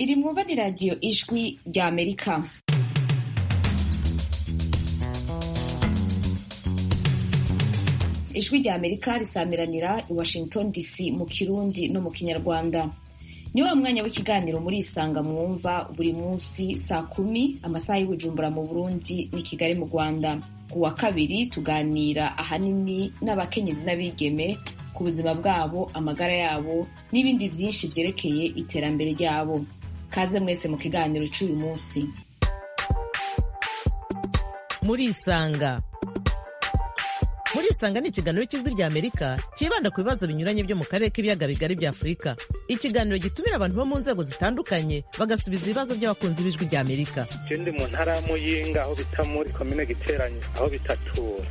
iri mwumva ni radiyo ijwi rya amerika ijwi rya amerika risamiranira i washington dc mu kirundi no mu kinyarwanda ni wa mwanya w'ikiganiro muri isanga mwumva buri munsi saa kumi amasaha y'ubujumbura mu burundi ni kigali mu rwanda ku wa kabiri tuganira ahanini n'abakenyezi n'abigeme ku buzima bwabo amagara yabo n'ibindi byinshi byerekeye iterambere ryabo kaze mwese mu kiganiro cy'uyu munsi muri isanga muri isanga ni ikiganiro cy'ijwi rya amerika cyibanda ku bibazo binyuranye byo mu karere k'ibiyaga bigari bya afurika ikiganiro gitumira abantu bo mu nzego zitandukanye bagasubiza ibibazo by'abakunzi b'ijwi rya amerika je ndi mu ntara ya muyinga aho bita muri komine giteranye aho bitatura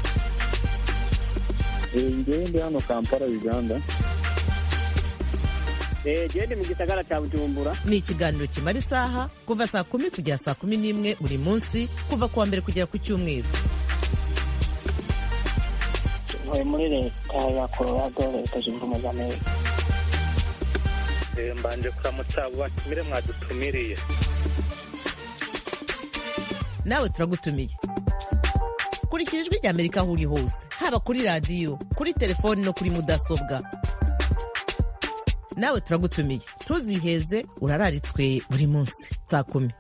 ngewe ndi hano kampala uganda gende mu gisagara cya bujumbura ni ikiganiro kimara isaha kuva saa kumi kugera saa kumi n'imwe buri munsi kuva ku wa mbere kugera ku cyumweru ntuye muri leta ya colorado leta zunze ubumwe za amerika Eh, mbanje kuramutsa abo batumire mwadutumiriye nawe turagutumiye kurikira ijwi rya amerika aho uri hose haba kuri radiyo kuri telefoni no kuri mudasobwa nawe turagutumiye ntuziheze urararitswe buri munsi saa kumi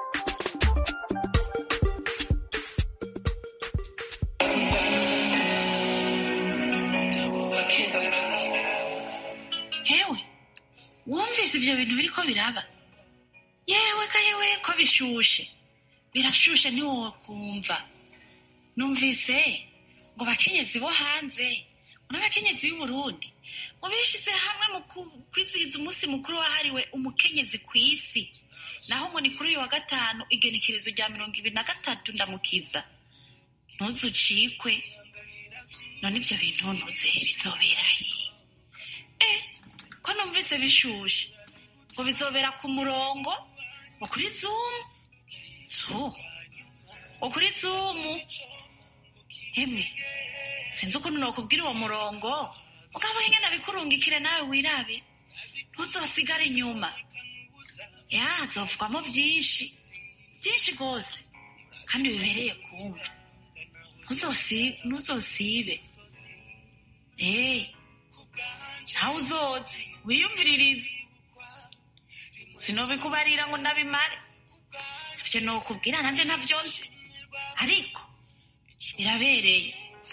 hewe wumvise ibyo bintu biriko biraba yewe ka yewe ko bishushe birashushe ntiwowe kumva numvise ngo bakenyezi bo hanze ngo n'abakenyezi b'uburundi ngo bishize hamwe mu ku- kwizihiza umunsi mukuru wahariwe umukenyezi ku isi naho ngo ni kuri uyu wa gatanu igenekerezo rya mirongo ibiri na gatatu ndamukiza ntuzucikwe none ibyo bintu ntuze bizobera he eh ko numvise bishushe ngo bizobera ku murongo ngo kuri zoom zoom ngo kuri zoom emwe sinzi ukuntu nokubwira uwo murongo mugabo ingene bikurungikire nawe wirabe ntuzosigare inyuma ya zovugwamo byinshi byinshi rwose kandi bibereye kumva Ntuzosi- ntuzosibe eh ntawe uzoze wiyumviririze sinobikubarira ngo ndabimare ivyo nokubwira nanje ntavyo nzi ariko birabereye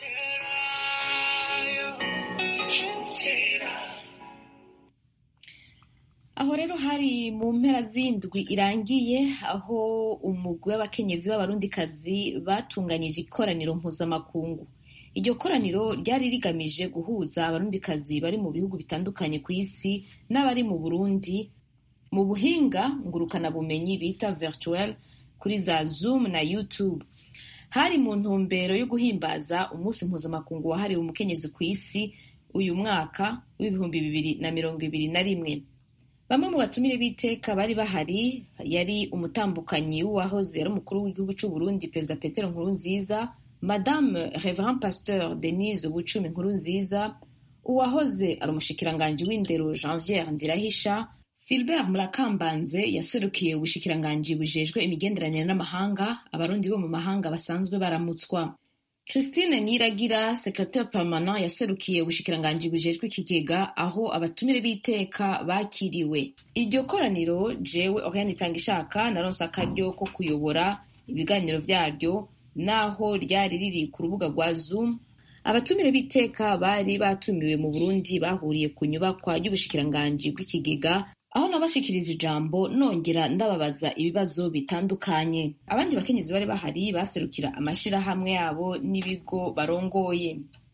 aho rero hari mu mpera z'indwi irangiye aho umugwi w'abakenyezi b'abarundikazi batunganyije ikoraniro mpuzamakungu iryo koraniro ryari rigamije guhuza abarundikazi bari mu bihugu bitandukanye ku isi n'abari mu burundi mu buhinga ngurukanabumenyi bita virtuel kuri za zoom na youtube hari mu ntumbero yo guhimbaza umunsi mpuzamakungu wahariwe umukenyezi ku isi uyu mwaka w'ibihumbi bibiri na mirongo ibiri na rimwe bamwe mu batumire b'iteka bari bahari yari umutambukanyi w'uwahoze ari umukuru w'igihugu cy'u Burundi perezida petero nkurunziza madame reverend pasteur denise bucumi nkurunziza uwahoze ari umushikiranganji w'indero janviere ndirahisha Philbert Murakambanze yaserukiye ubushikiranganji bujejwe imigenderanire n'amahanga abarundi bo mu mahanga basanzwe baramutswa Christine Niragira secrétaire permanent yaserukiye ubushikiranganji bujejwe ikigega aho abatumire b'iteka bakiriwe iryo koraniro jewe Oriane Itangishaka naronse akaryo ko kuyobora ibiganiro vyaryo naho ryari riri ku rubuga rwa Zoom abatumire b'iteka bari batumiwe mu Burundi bahuriye ku nyubakwa y'ubushikiranganji bw'ikigega aho nabashikiriza ijambo nongera ndababaza ibibazo bitandukanye abandi bakenyezi bari bahari baserukira amashirahamwe yabo n'ibigo barongoye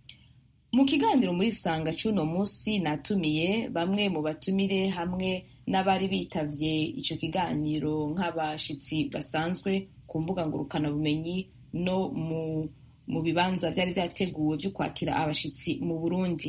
mu kiganiro muri sanga c'uno munsi natumiye bamwe mu batumire hamwe n'abari bitavye ico kiganiro nk'abashitsi basanzwe ku mbuga ngurukanabumenyi no mu, mu bibanza vyari vyateguwe vyo kwakira abashitsi mu Burundi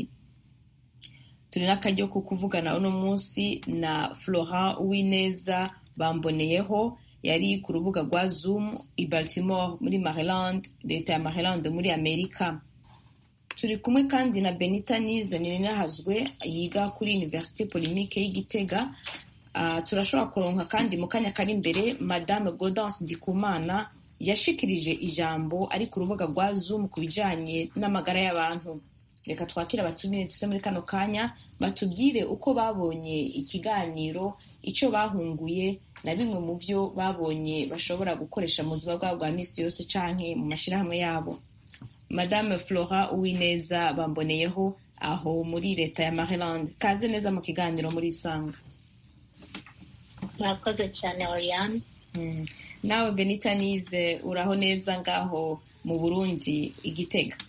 turi n'akaryo ko kuvugana uno munsi na Florent Uwineza bamboneyeho yari ku rubuga rwa Zoom i Baltimore muri Maryland leta ya Maryland muri Amerika turi kumwe kandi na Benita Nize Ninahazwe yiga kuri Université Polymique y'Igitega Ah, turashobora kuronka kandi mu kanya kari imbere madame Gaudence Ndikumana yashikirije ijambo ari ku rubuga rwa Zoom ku bijanye n'amagara y'abantu reka twakire abatumire tuse muri kano kanya batubwire uko babonye ikiganiro icyo bahunguye na bimwe mu byo babonye bashobora gukoresha mu buzima bwabo bwa minsi yose canke mu mashyirahamwe yabo madame flora uwineza bamboneyeho aho muri leta ya maryland kaze neza mu kiganiro muri isanga murakoze cyane oriane Mm. nawe benita nize uraho neza ngaho mu burundi igitega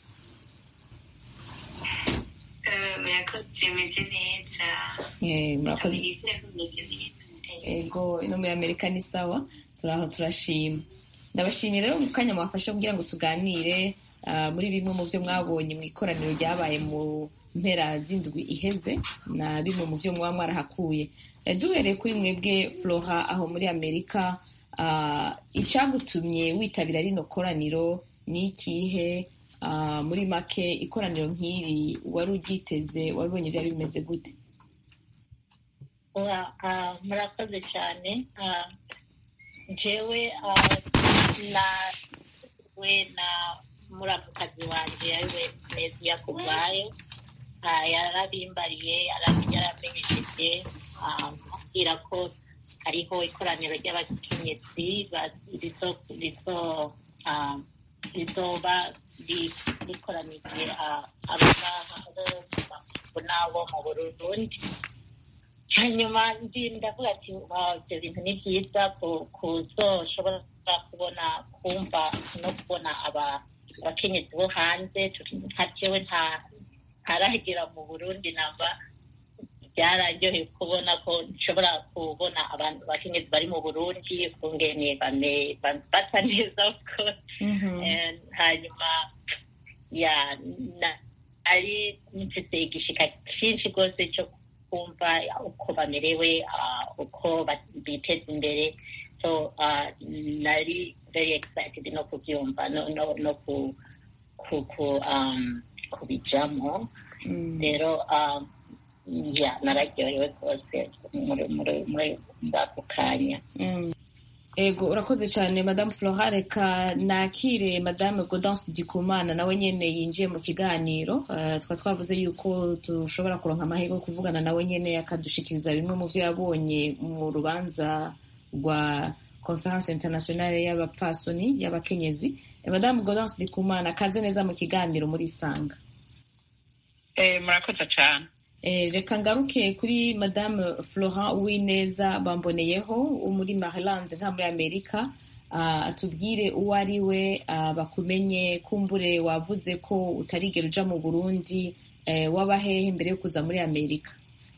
murakoze meze neza Eh, murakoze abirizi ko meze neza ego ino muri amerika ni sawa turaho turashima ndabashimiye rero mu kanya mwafashe kugira ngo tuganire ah, muri bimwe mu byo mwabonye mu ikoraniro ryabaye mu mpera z'indwi iheze na bimwe mu byo mwaba mwarahakuye Eh, duhereye kuri mwebwe flora aho muri amerika ah, icagutumye witabira rino koraniro ni ikihe Ah, muri make ikoraniro nk'iri wari uryiteze wabibonye byari bimeze gute Ura- ah, murakoze cyane Ah, jewe ah, na we na muramukazi wanje ariwe mezi yakubwayo Ah, yarabimbariye yara- yaramenyesheje ah, ambwira ko hariho ikoraniro ry'abakenyezi ba- rizo- rizo- ah, rizoba ri- rikoranije ah, abangaha bo n'abo mu burundi hanyuma ndi ndavuga ati "Wow, ibyo bintu ni byiza ku- kuzoshobora kubona kumva no kubona aba- abakenyezi bo hanze turi- nka jewe nta ntaragera mu burundi namba byararyoheye kubona ko nshobora kubona abantu abakenyezi bari mu burundi ukungene bame- ba- basa neza of course Mhm. Eh, hanyuma ya na- ari mfite igishika cyinshi rwose cyo kumva uko bamerewe ah, uko ba- biteza imbere so ah, nari very excited no kubyumva no no no ku ku ku um, kubijamo Mm. rero um, ya nararyohewe rwose muri muri muri ako kanya Mm. ego urakoze cyane madamu flora reka nakire madame gaudence dikumana nawe nyene yinjiye mu kiganiro uh, twa twavuze yuko dushobora kuronka amahirwe yo kuvugana nawe nyene akadushikiriza bimwe mu vyo yabonye mu rubanza rwa conference internationale y'abapfasoni y'abakenyezi Eh, madamu gaudence dikumana kaze neza mu kiganiro muri isanga Eh, murakoze cyane Eh, reka ngaruke kuri madame florent uwineza bamboneyeho wo muri maryland nka muri amerika Ah, atubwire uwo ari we ah, bakumenye kumbure wavuze ko utarigera uja mu burundi eh, waba hehe mbere yo kuza muri amerika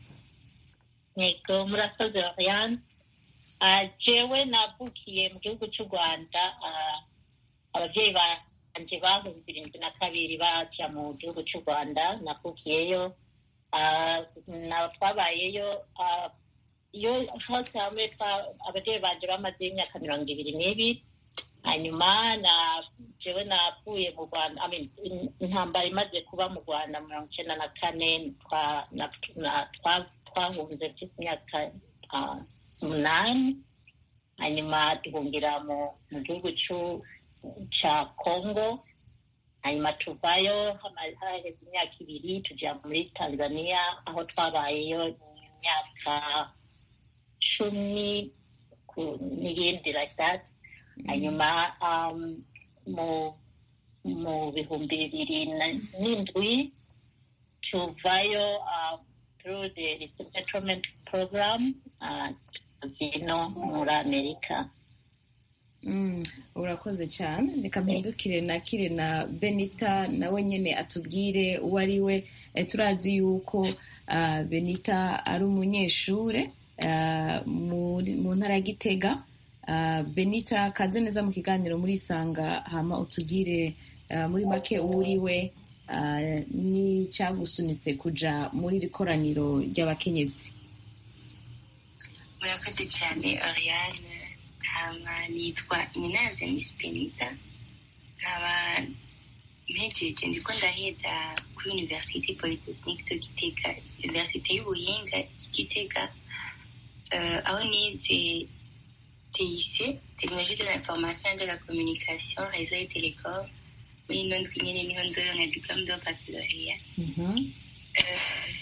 yego murakoze Oriane Ah, jewe navukiye mu gihugu cy'u rwanda ah, ababyeyi banje bahumbi irindwi na kabiri baja mu gihugu cy'u rwanda navukiyeyo Ah, na twabayeyo ah, iyo hose hamwe twa- ababyeyi banje bamaze imyaka mirongo ibiri n'ibiri hanyuma na jewe navuye mu rwanda I mean, in- intambara imaze kuba mu rwanda mirongo icyenda na kane twa- na- na- twa- twahunze mfite imyaka ah, umunani hanyuma duhungira mu mu gihugu c'u- ca congo hanyuma tuvayo hama- haheze imyaka ibiri tuja muri tanzania aho twabayeyo imyaka cumi ku- n'iyindi like that hanyuma um, mu mu bihumbi bibiri na- n'indwi tuvayo uh, through the resettlement program uh, zino muri amerika Mm, urakoze cyane reka mpindukire nakire na benita nawe nyine atubwire uwo ari we Eh, turazi yuko ah, benita ari umunyeshure ah, muri- mu ntara ya gitega Ah, benita kaze neza mu kiganiro muri isanga hama utubwire ah, muri make uwo uri we ah, n'icyagusunitse kuja muri iri koraniro ry'abakenyezi murakoze cyane oriane hama nitwa ininazo miss benita nkaba mpejeje ndiko ndaheza kuri université polytechnique de gitega université y'ubuhinga i gitega euh, aho nize PIC technologie de l'information et de la communication réseau et télécom muri ino ndwi nyene niho nzoronka diplome de baccalauréat Mhm. Euh,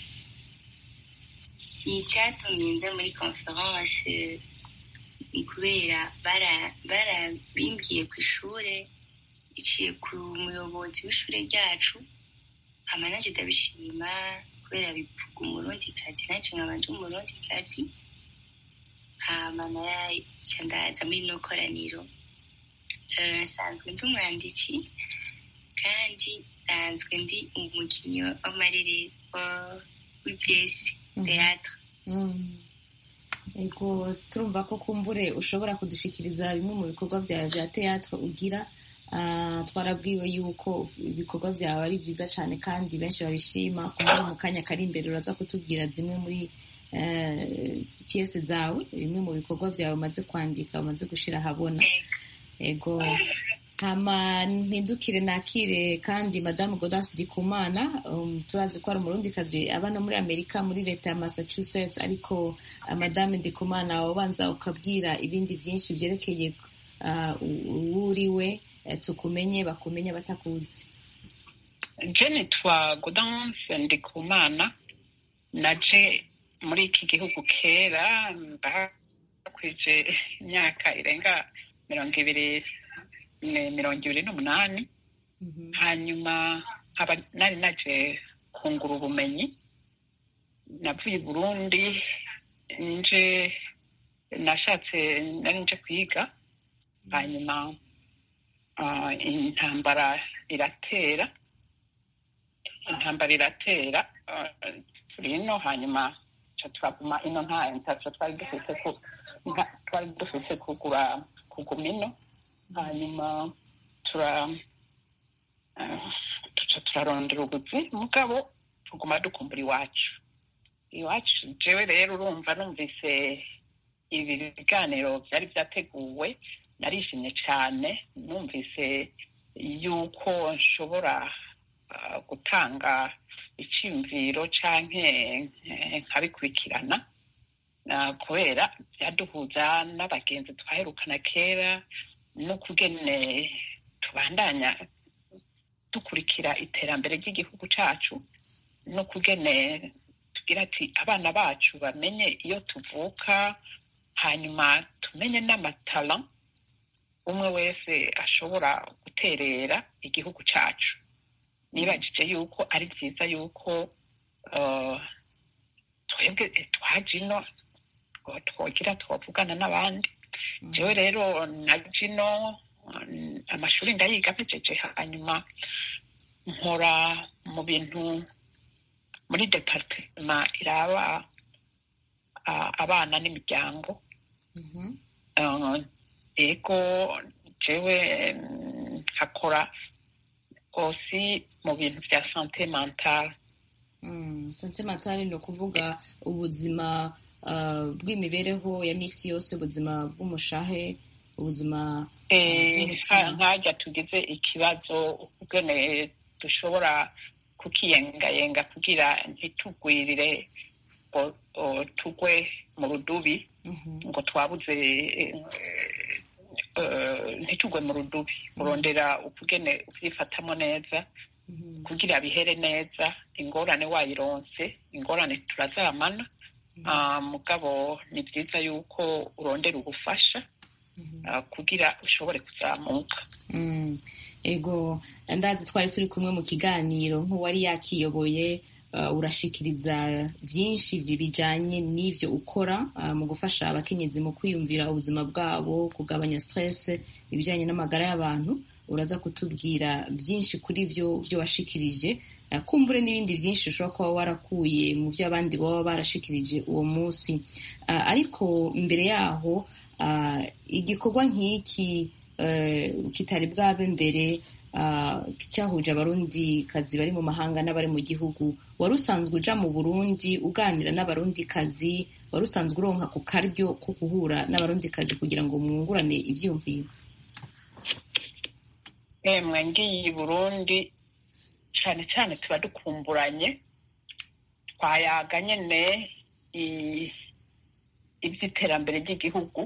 icyatumye nza muri conference ni kubera bara- barabimbwiye ku ishure iciye ku muyobozi w'ishure ryacu hama nanje ndabishima kubera bivuga umurundikazi nanje nkaba ndi umurundikazi hama naraca ndaza muri no koraniro Eh, nsanzwe ndi umwanditsi kandi nsanzwe ndi umukinnyi w'amarerero w'ibyesi teatre Mm. Ego turumva ko kumbure ushobora kudushikiriza bimwe mu bikorwa byawe bya teatre ugira Ah, twarabwiwe yuko ibikorwa byawe ari byiza cyane kandi benshi babishima kumbure mu kanya kari imbere uraza kutubwira zimwe muri eh, piyese zawe bimwe mu bikorwa byawe umaze kwandika umaze gushyira ahabona ego hama mpindukire nakire kandi madamu godas dikumana um, turazi ko ari umurundikazi aba no muri amerika muri leta ya massachusetts ariko uh, madame dikumana wabanza ukabwira ibindi byinshi byerekeye uh, uwo uriwe eh, tukumenye bakumenye batakuzi je nitwa Gaudence Ndikumana naje muri iki gihugu kera mbakwije imyaka irenga mirongo ibiri ne- mirongo ibiri n'umunani hanyuma nkaba nari naje kungura ubumenyi navuye i burundi nje nashatse nari nje kwiga hanyuma ah, intambara iratera intambara iratera ah, turi ino hanyuma ca turaguma ino nta ntaco twari dufise ku- nta- twari dufise kugura kuguma ino hanyuma tura ah, tuca turarondera ubuzi mugabo tuguma dukumbura iwacu iwacu jewe rero urumva numvise ibi biganiro byari byateguwe narishimye cyane numvise yuko nshobora ah, gutanga icyumviro canke eh, nkabikurikirana Ah, kubera byaduhuza n'abagenzi twaherukana kera n'ukugene tubandanya dukurikira iterambere ry'igihugu cacu n'ukugene tugira ati abana bacu bamenye iyo tuvuka hanyuma tumenye n'amatara umwe wese ashobora guterera igihugu cacu nibajije yuko ari byiza yuko eh, twebwe twaje ino ngo twogira twavugana n'abandi jewe rero naje ino mm, amashuri ndayiga mpejeje hanyuma nkora mu bintu muri departema iraba ah, abana n'imiryango Eh, ego jewe mm, nkakora osi mu bintu bya sante mentale Mm, sante matari ni ukuvuga ubuzima uh, bw'imibereho ya misi yose ubuzima bw'umushahe ubuzima Eh, bw'umutima. nka- nkajya tugize ikibazo ubwene dushobora kukiyengayenga kugira ntitugwirire ngo ngo tugwe mu rudubi ngo twabuze eh, eh, ntitugwe mu rudubi urondera ukugene ubyifatamo neza kugira bihere neza ingorane wayironse ingorane turazamana Ah, mugabo ni byiza yuko urondera ubufasha ah, kugira ushobore kuzamuka Mm, ego ndazi twari turi kumwe mu kiganiro nk'uwari yakiyoboye uh, urashikiriza byinshi byi- bijanye n'ivyo ukora uh, mu gufasha abakenyezi mu kwiyumvira ubuzima bwabo kugabanya stress ibijanye n'amagara y'abantu uraza kutubwira byinshi kuri vyo vyo washikirije uh, kumbure n'ibindi byinshi ushobora kuba warakuye mu vyo abandi baba barashikirije uwo munsi uh, ariko mbere yaho uh, igikorwa nk'iki eh, kitari bwabe mbere ah, cyahuje abarundi kazi bari mu mahanga n'abari mu gihugu wari usanzwe uja mu burundi uganira n'abarundi kazi wari usanzwe uronka ku karyo ko guhura n'abarundi kazi kugira ngo mwungurane ivyiyumviro emwe ngiye i burundi cyane cyane tuba dukumburanye twayaga nyene i- iby'iterambere ry'igihugu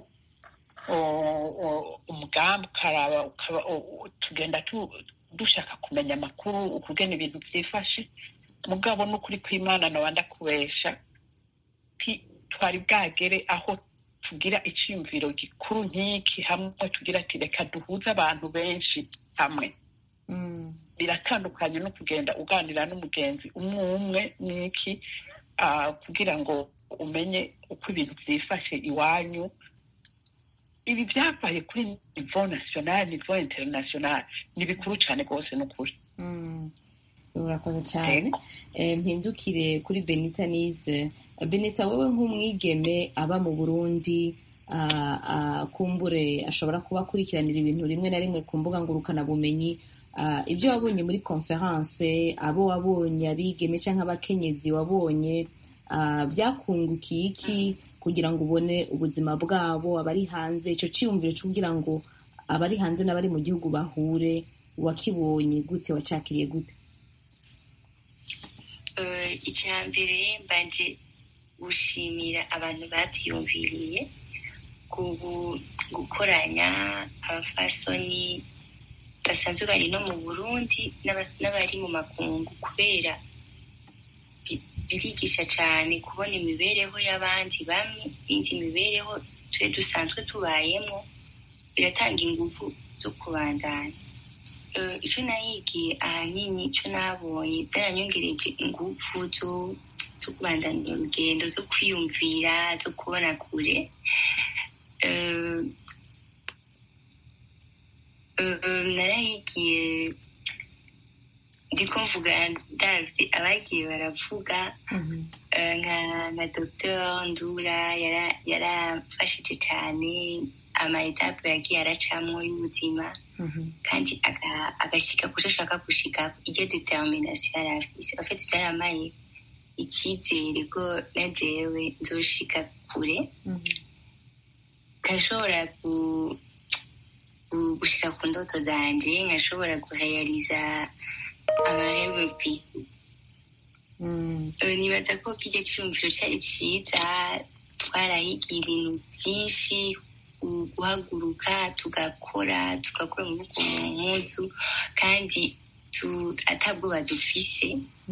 umugambi ukaraba tugenda dushaka kumenya amakuru ukugena ibintu byifashe mugabo n'ukuri kw'imana nawe ndakubesha twari bwagere aho tugira icyiyumviro gikuru nk'iki hamwe tugira ati reka duhuze abantu benshi hamwe biratandukanye no kugenda uganira n'umugenzi umwe umwe n'iki kugira ngo umenye uko ibintu byifashe iwanyu ibi byabaye kuri nivo nasiyonari nivo interinasiyonari ni bikuru cyane rwose ni ukuri urakoze cyane mpindukire kuri benita nize benita wowe nk'umwigeme aba mu burundi kumbure ashobora kuba akurikiranira ibintu rimwe na rimwe ku mbuga ngurukanabumenyi ibyo wabonye muri konferanse abo wabonye abigeme cyangwa abakenyezi wabonye byakungukiye iki kugira ngo ubone ubuzima bwabo abari hanze icyo cyiyumviro cyo kugira ngo abari hanze n'abari mu gihugu bahure wakibonye gute wacakiriye gute icya mbere mbanje gushimira abantu babyiyumviriye gukoranya abafasoni basanzwe bari no mu burundi n'abari mu makungu kubera birigisha cyane kubona imibereho y'abandi bamwe n'indi mibereho twe dusanzwe tubayemo biratanga ingufu zo kubandanya icyo nahigiye ahanini icyo nabonye byaranyongereje ingufu zo kubandanya urugendo zo kwiyumvira zo kubona kure narahigiye ndiko mvuga ndavye abagiye baravuga nka dr ndura yarafashije cyane amaetape yagiye aracamwo y'ubuzima kandi agashyika kuco ashaka gushika iryo determination yari afise afite byaramaye icyizere ko na jewe nzoshika kure nkashobora gushika ku ndoto zanje nkashobora guhayariza amahembe mfise nibaza ko kirya cyumviro cyari cyiza twarahigiye ibintu byinshi guhaguruka tugakora tugakora amaboko mu mpuzu kandi atabwoba dufise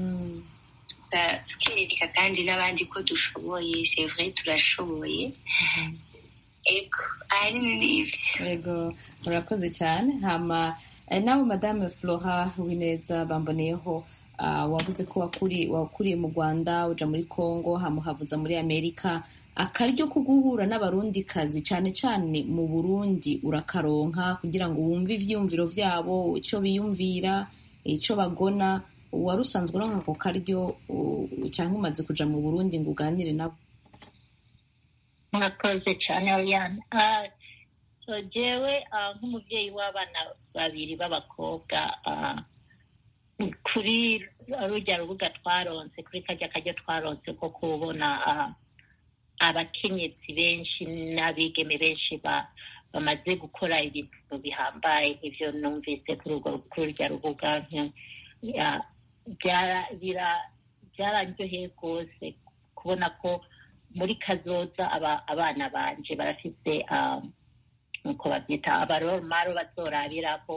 tukereka kandi n'abandi ko dushoboye sevre turashoboye ego ahanini ni ibyo yego murakoze cyane hama nawe madame flora wineza bamboneyeho wavuze ko wakuriye mu rwanda uja muri congo hamuhavuza muri amerika akaryo ko guhura n'abarundikazi cyane cyane mu burundi urakaronka kugira ngo wumve ivyumviro vyabo icyo biyumvira icyo bagona wari usanzwe uronka ako karyo cyangwa umaze kuja mu burundi ngo uganire nabo murakoze cyane oriane so jewe nk'umubyeyi w'abana babiri b'abakobwa kuri rujya rubuga twaronse kuri kajya kajya twaronse ko kubona abakenyezi benshi n'abigeme benshi bamaze gukora ibintu bihambaye nk'ibyo numvise kuri urwo rubuga byararyoheye rwose kubona ko muri kazoza abana banje barafite nk'uko babyita abaromaro bazorabiraho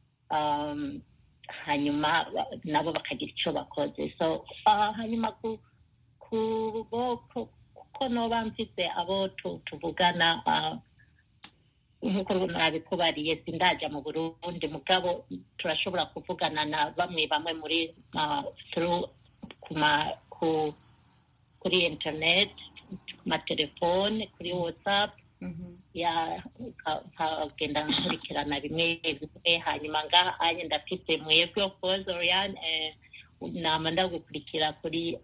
hanyuma nabo bakagira icyo bakoze so hanyuma ku boko kuko noba mfite abo tuvugana nk'uko nabikubariye sindaja mu burundi mugabo turashobora kuvugana na bamwe bamwe muri kuri internet ku matelefone kuri whatsapp nkagenda nkurikirana bimwe bimwe hanyuma ngaha anye ndafite mwebwe of course oriane nama ndagukurikira kuri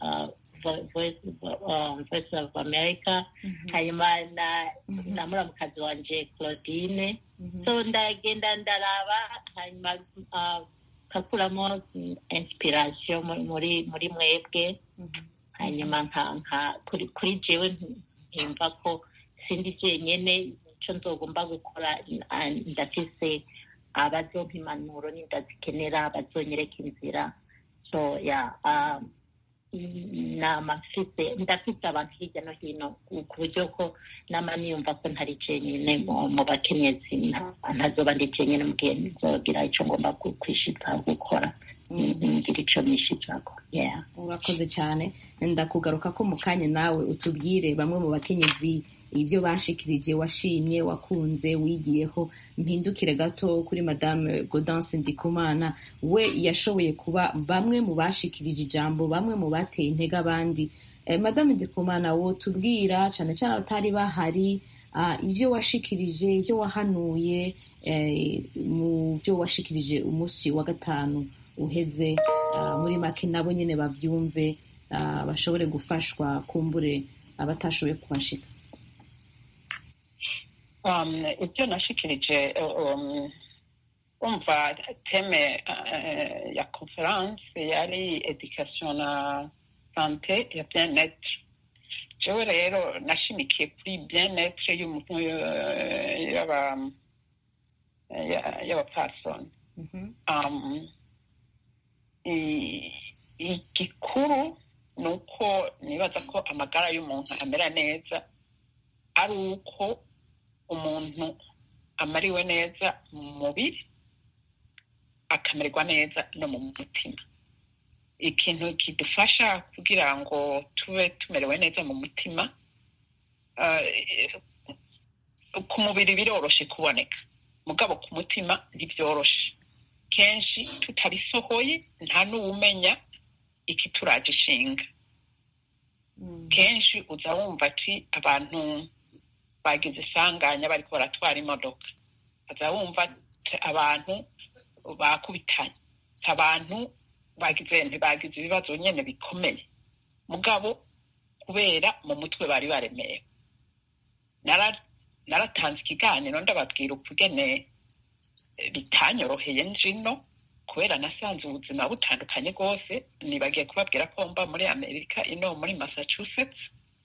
voice of america hanyuma na muramukazi wanje claudine so ndagenda ndaraba hanyuma nkakuramo inspiration muri muri mwebwe hanyuma nka kuri jewe ntimva ko sindi jenyene icyo nzogomba gukora ndafise abazompa impanuro n'indazikenera bazonyereka inzira so ya nama mfite ndafite abantu hirya no hino ku buryo ko nama niyumva ko ntari jenyine mu bakenyezi ntazoba ndi jenyine mu gihe nzogira icyo ngomba kwishitsa gukora ngira icyo nishitsako urakoze cyane ndakugaruka ko mu kanya nawe utubwire bamwe mu bakenyezi ibyo bashikirije washimye wakunze wigiyeho mpindukire gato kuri madame Gaudence Ndikumana we yashoboye kuba bamwe mu bashikirije ijambo bamwe mu bateye intege abandi eh, madame Ndikumana wo tubwira cyane cyane abatari bahari uh, ibyo washikirije ibyo wahanuye eh, mu byo washikirije umunsi wa gatanu uheze uh, muri make nabo nyine bavyumve uh, bashobore gufashwa kumbure abatashoboye kuhashika ibyo nashikirije umva teme ya conference yari education na sante ya bien etre jewe rero nashimikiye kuri bien etre y'umuntu y'abapfasoni igikuru ni uko nibaza ko amagara y'umuntu amera neza ari uko umuntu amariwe neza mu mubiri akamererwa neza no mu mutima ikintu kidufasha kugira ngo tube tumerewe neza mu mutima ku mubiri biroroshe kuboneka mugabo ku mutima ntibyoroshe kenshi tutabisohoye nta n'uwumenya ikituraje ishinga kenshi uza wumva ati abantu bagize isanganya bariko baratwara imodoka aza wumva abantu bakubitanye abantu bagize ntibagize ibibazo nyene bikomeye mugabo kubera mu mutwe bari baremewe naratanze ikiganiro ndababwira ukugene bitanyoroheye njino kubera nasanze ubuzima butandukanye rwose nibagiye kubabwira ko mba muri amerika ino muri massachusetts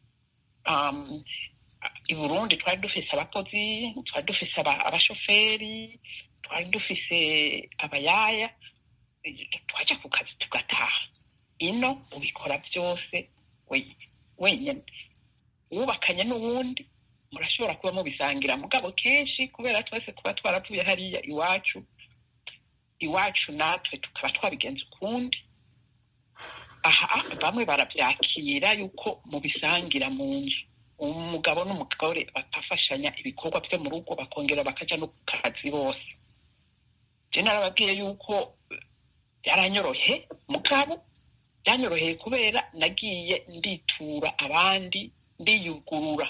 um, i burundi twari dufise abakozi twari dufise abashoferi twari dufise abayaya twaja ku kazi tugataha ino ubikora byose wenyine wubakanye n'uwundi murashobora kuba mubisangira mugabo kenshi kubera twese kuba twaravuye hariya iwacu iwacu natwe tukaba twabigenza ukundi aha bamwe barabyakira yuko mubisangira mu nzu umugabo n'umugore bakafashanya ibikorwa byo mu rugo bakongera bakaja no ku kazi bose je narababwiye yuko byaranyorohe mugabo byanyoroheye kubera nagiye nditura abandi ndiyugurura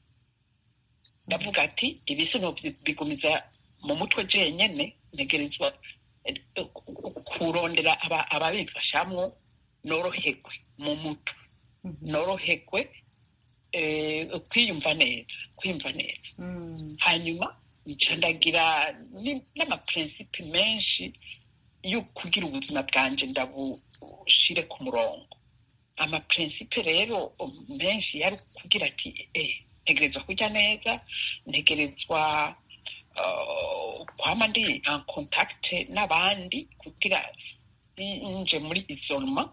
ndavuga ati ibisi bigumiza mu mutwe jenyene ntegerezwa kurondera ababifashamwo norohegwe mu mutwe norohegwe kwiyumva neza kwiyumva neza hanyuma ndagira n'amaprincipe menshi yo kugira ubuzima bwanje ndabushire ku murongo amaprincipe rero menshi yari kugira ati ntegerezwa kurya neza ntegerezwa kwama ndi en contact n'abandi kugira nje muri isolema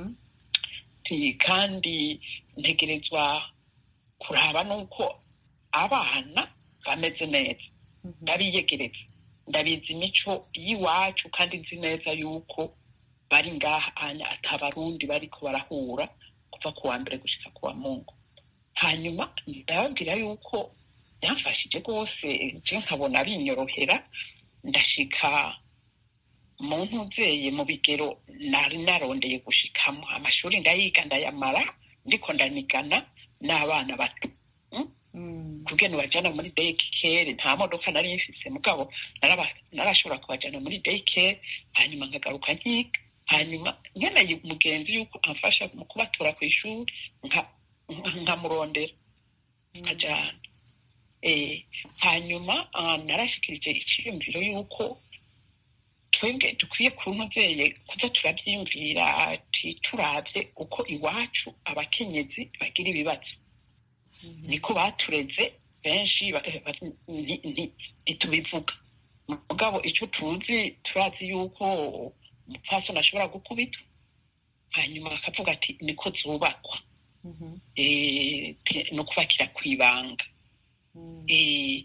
kandi ntegerezwa kuraba n'uko abana bameze neza ndabiyegereza ndabizi imico y'iwacu kandi nzi neza yuko bari ngaha anya atabarundi bariko barahura kuva ku wa mbere gushika ku wa mungu hanyuma ndababwira yuko byamfashije rwose je nkabona binyorohera ndashika mu ntuzeye mu bigero nari narondeye gushikamo amashuri ndayiga ndayamara ndiko ndanigana n'abana bato kugena ubajana muri dayikere nta modoka nari mfise mugabo narashobora kubajana muri dayikere hanyuma nkagaruka nkiga hanyuma nkeneye umugenzi yuko amfasha mu kubatora ku ishuri nkamurondera nkajana hanyuma narashikirije iciyumviro yuko twebwe dukwiye kuntuzeye kuza turabyiyumvira ati turabye uko iwacu abakenyezi bagira ibibazo niko batureze benshi ntitubivuga mugabo icyo tuzi turazi yuko umupfasoni ashobora gukubitwa hanyuma bakavuga ati niko zubakwa Eh, te- ni ukubakira ku ibanga Eh,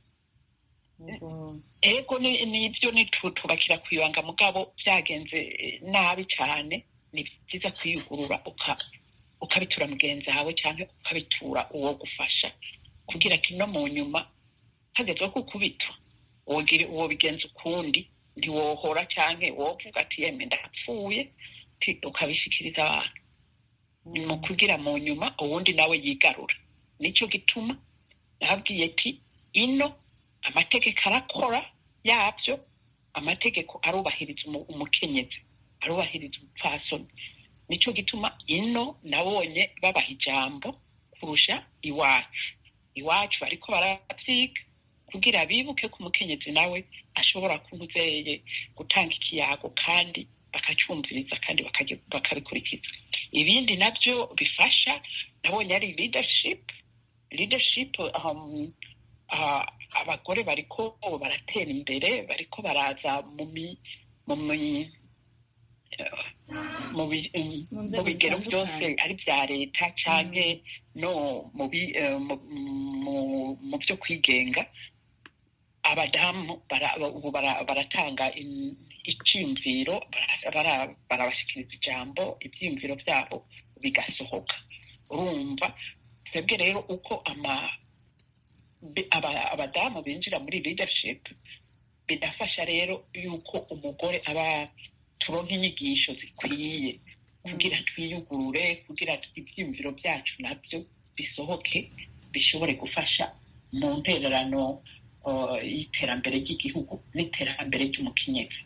ego ni- nibyo nitubakira ku ibanga mugabo byagenze eh, nabi cyane ni byiza kwiyugurura uka- ukabitura mugenzi wawe cyangwa ukabitura uwo gufasha kugira ati no mu nyuma hagezwe ko ukubitwa wogira uwo bigenza ukundi ntiwohora cyangwa wovuga ati yemwe ndapfuye ti- ukabishikiriza abantu ni mu kugira mu nyuma uwundi nawe yigarura nicyo gituma nababwiye ati ino amategeko arakora yabyo amategeko arubahiriza umu- umukenyezi arubahiriza umupfasoni nicyo gituma ino nabonye babaha ijambo kurusha iwacu iwacu bariko baravyiga kugira bibuke ko umukenyezi nawe ashobora kunuzeye gutanga ikiyago kandi bakacyumviriza kandi bakagi- bakabikurikiza ibindi nabyo bifasha nabonye ari leadership leadership um, ah, abagore bariko baratera imbere bariko baraza mu mi mu mi eh, mu bi- um, Mu mu nzego bigero byose zitandukanye. ari bya leta canke no mu bi- eh, mu- mu- mu byo kwigenga abadamu bara- ubu bara- baratanga in- icyiyumviro bara- bara- barabashikiriza ijambo ibyiyumviro byabo bigasohoka urumva twebwe rero uko ama bi- aba- abadamu binjira muri leadership bidafasha rero yuko umugore aba turonka inyigisho zikwiye kugira twiyugurure kugira ibyiyumviro byacu nabyo bisohoke bishobore gufasha mu ntererano uh, y'iterambere ry'igihugu n'iterambere ry'umukenyezi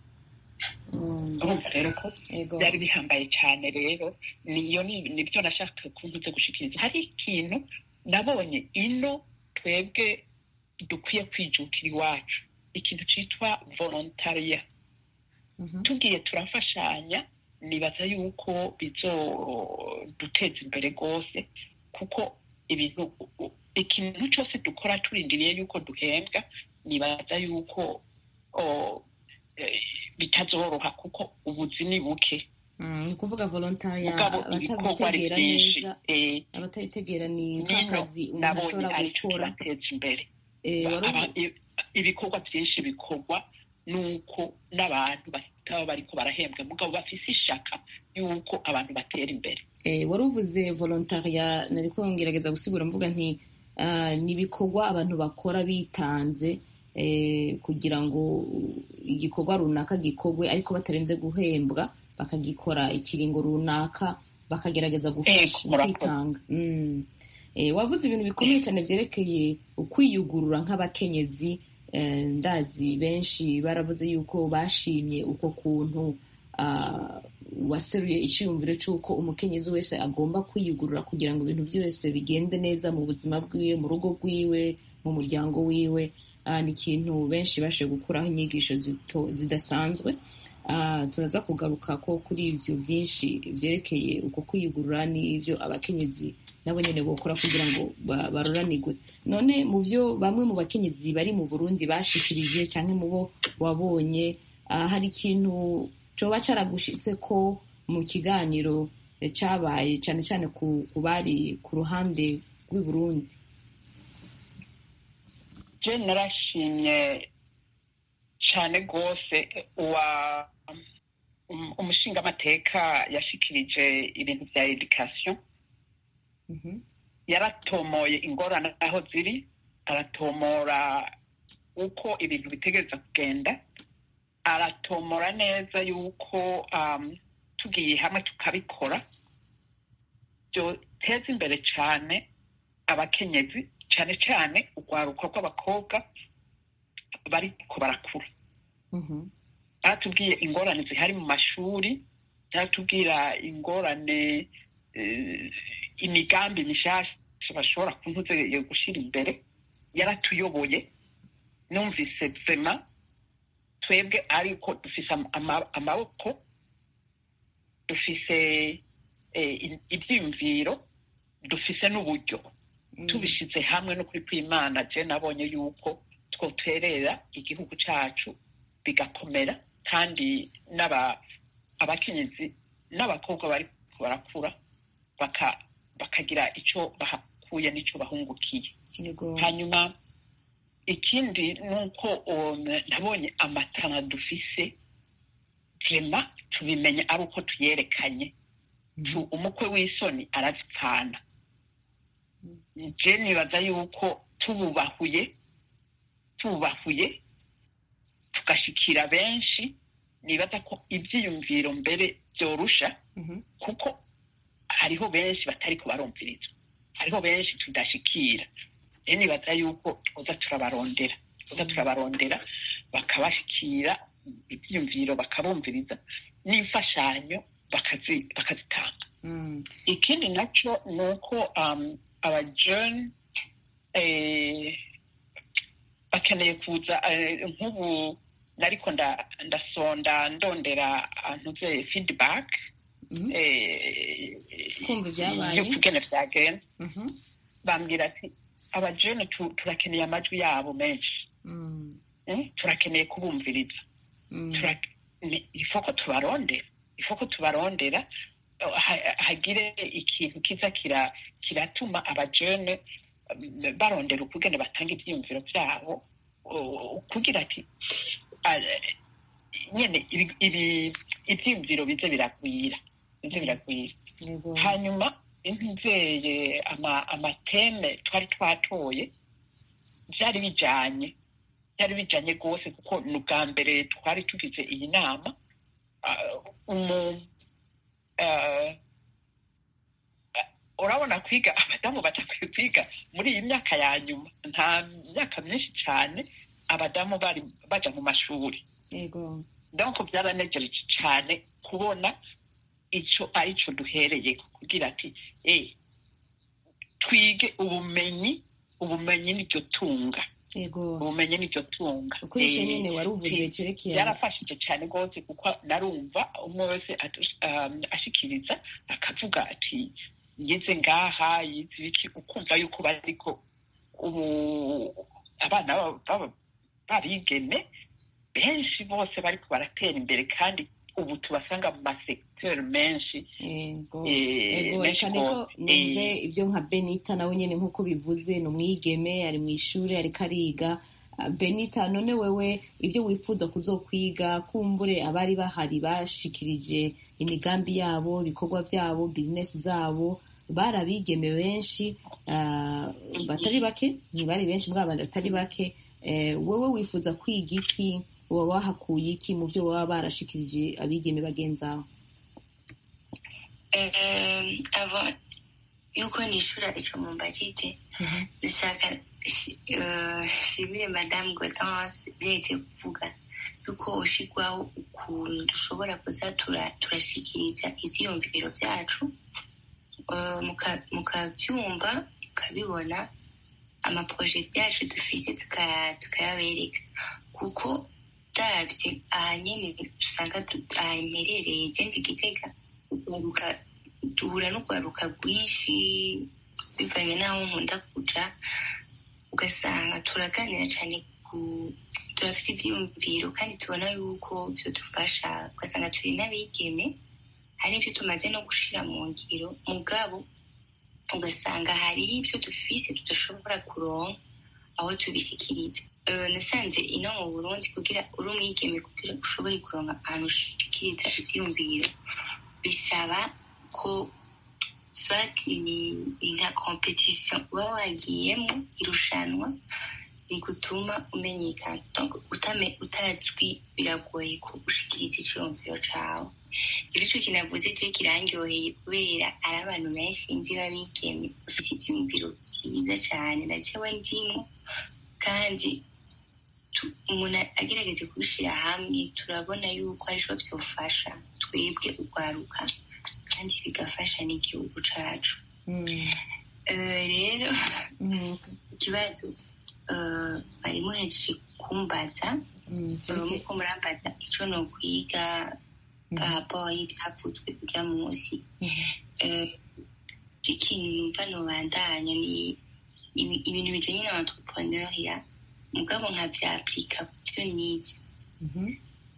urumva rero ko Ego. byari bihambaye cyane rero niyo ni- nibyo nashaka kuntuze gushikiriza hari ikintu nabonye ino twebwe dukwiye kwijukira iwacu ikintu cyitwa volontaria tugiye turafashanya nibaza yuko bizoduteza imbere rwose kuko ibintu ikintu cyose dukora turindiriye yuko duhembwa nibaza yuko o, eh, bitazoroha kuko ubuzi ni buke Mm, ni ukuvuga volontariya mugabo ibikorwa ari abatabitegera byinshi neza Eh, abatabitegera ni nino nk'akazi umuntu nabonye ashobora aricyo gukora kibateza imbere Eh, wari Aba- ubu- i- ibikorwa byinshi bikorwa nuko n'abantu bataba bariko barahembwa mugabo bafise ishaka yuko abantu batera imbere Eh, wari uvuze volontariya nariko ngerageza gusigura mvuga nti ah, ni ibikorwa abantu bakora bitanze eh, kugira ngo igikorwa runaka gikorwe ariko batarenze guhembwa bakagikora ikiringo runaka bakagerageza gufasha Ego, murakoze. kwitanga Mm. Eh, wavuze ibintu bikomeye cyane byerekeye ukwiyugurura nk'abakenyezi eh, ndazi benshi baravuze yuko bashimye uko kuntu ah, waseruye icyiyumviro cy'uko umukenyezi wese agomba kwiyugurura kugira ngo ibintu byose bigende neza mu buzima bwiwe mu rugo rwiwe mu muryango wiwe Ah, ni ikintu benshi bashoboye gukuraho inyigisho zito- zidasanzwe Ah, turaza kugaruka ko kuri ibyo byinshi byerekeye uko kwiyugurura n'ibyo abakenyezi nabo nyine bokora kugira ngo ba- baroranirwe none mu byo bamwe mu bakenyezi bari mu burundi bashikirije cyangwa mu bo wabonye ah, hari ikintu coba caragushitse ko mu kiganiro eh, cabaye cyane cyane ku ku bari ku ruhande rw'i burundi je narashimye cyane rwose uwa um- umushingamateka yashikirije ibintu bya education yaratomoye ingorane aho ziri aratomora uko ibintu bitegereza kugenda aratomora neza yuko um, tugiye hamwe tukabikora byoteza imbere cyane abakenyezi cyane cyane urwaruka rw'abakobwa bariko barakura baratubwiye ingorane zihari mu mashuri baratubwira ingorane eh, imigambi mishasha bashobora kuntuze gushira imbere yaratuyoboye numvise vema twebwe ariko dufise am- ama- amaboko dufise eh, i- ivyiyumviro dufise n'uburyo tubishize hamwe no kuri kw'imana je nabonye yuko twoterera igihugu cacu bigakomera kandi n'aba abakenyezi n'abakobwa bari barakura baka- bakagira icyo bahakuye n'icyo bahungukiye yego hanyuma ikindi ni uko um, nabonye amatara dufise vrema tubimenye ari uko tuyerekanye Tu- umukwe w'isoni arazipfana je nibaza yuko tububahuye tububahuye tugashikira benshi nibaza ko ivyiyumviro mbere vyorusha Mhm. kuko hariho benshi batariko barumvirizwa hariho benshi tudashikira rero nibaza yuko twoza turabarondera twoza turabarondera bakabashikira ivyiyumviro bakabumviriza n'imfashanyo bakazi- bakazitanga Mm. ikindi naco ni uko um, abajene eh, bakeneye kuza eh, nk'ubu nariko nda- ndasonda ndondera ntuze feedback Mhm. eh, Kumva ibyabaye. y'ukugene vyagenda Mhm. bambwira ati abajene tu- turakeneye amajwi yabo menshi Mm. Mm, turakeneye kubumviriza Mm. Tura- ni- ifoko tubarondera ifoko tubarondera eh, ha- hagire ikintu kiza kira- kiratuma abajene mm, barondera ukugene batanga ivyiyumviro vyabo uh, kugira ati ah, nyene ibi- ibi- ivyiyumviro bize biragwira bize biragwira yego hanyuma ntizeye ama- amateme twari twatoye byari bijanye byari bijanye rwose kuko ni ubwa mbere twari tugize iyi nama Ah, umu ah, ah, urabona kwiga abadamu batakwiye kwiga muri iyi myaka ya nyuma nta myaka myinshi cyane abadamu bari baja mu mashuri yego donc byaranegereje cyane kubona ico ari cyo duhereye kugira ati eh twige ubumenyi ubumenyi niryo tunga yego ubumenyi niryo tunga kuri icyo Eh, nyine wari uvuze si- cyerekeye byarafashije cyane rwose kuko narumva umwe wese atu- um, ashikiriza akavuga ati yize ngaha yize ibiki ukumva yuko bariko ubu abana baba- baba- babigeme benshi bose bariko baratera imbere kandi ubu tubasanga mu masekiteri menshi yego eh, yego menshi reka niko rwose. numve Eh, ibyo nka benita nawe nyine nk'uko bivuze ni umwigeme ari mu ishuri ariko ariga Ah, benita none wewe ibyo wifuza kuzokwiga kumbure abari bahari bashikirije imigambi yabo ibikorwa byabo bizinesi zabo bari abigeme benshi ah, batari bake ntibari benshi mbwa abantu batari bake Eh, wowe wifuza kwiga iki uba wahakuye iki mu byo baba barashikirije abigeme bagenzi aho Eh, avant yuko nishura ico mumbajije ndashaka shi- eh, shimire madamu Gaudence vyeje kuvuga yuko ushigwaho ukuntu dushobora kuza tura- turashikiriza ivyiyumviro vyacu eh, muka- mukavyumva mukabibona amaproje yacu dufise tuka- tukayabereka kuko davye aha nyene usanga du- aha mperereye je ndi gitega urwaruka duhura n'urwaruka rwinshi bivanye n'aho nkunda kuja ugasanga turaganira cyane ku turafite ibyiyumviro kandi tubona yuko byadufasha ugasanga turi n'abigeme hari n'ibyo tumaze no gushira mu ngiro mugabo ugasanga hariho ibyo dufise tudashobora kuronka aho tubishyikiriza Eh, nasanze ino mu burundi kugira uri umwigeme kugira ushobore kuronka ahantu ushikiriza ivyiyumviro bisaba ko swat ni ni nka competition uba wagiyemo irushanwa rigutuma umenyekana donc utame utazwi biragoye ko ushikiriza iciyumviro cawe rero ico kinavuze je kirangyoheye kubera ari abantu benshi nzi babigeme bafise ivyiyumviro vyiza cane na jewe ndimwo kandi tu- umuntu agerageje kubishira hamwe turabona yuko arico vyofasha twebwe urwaruka kandi bigafasha n'igihugu cacu Mm, Eh, rero mm, ikibazo eh, bari muhejeje kumbaza mm, eh, cyerekeye- muko murambaza ico nokwiga rapport y'ivyavuzwe kurya munsi Mhm. Eh, ikintu numva nobandanya ni ibi- ibintu bijanye na entrepreneuria mugabo nkavyaplika ku vyo nize Mhm.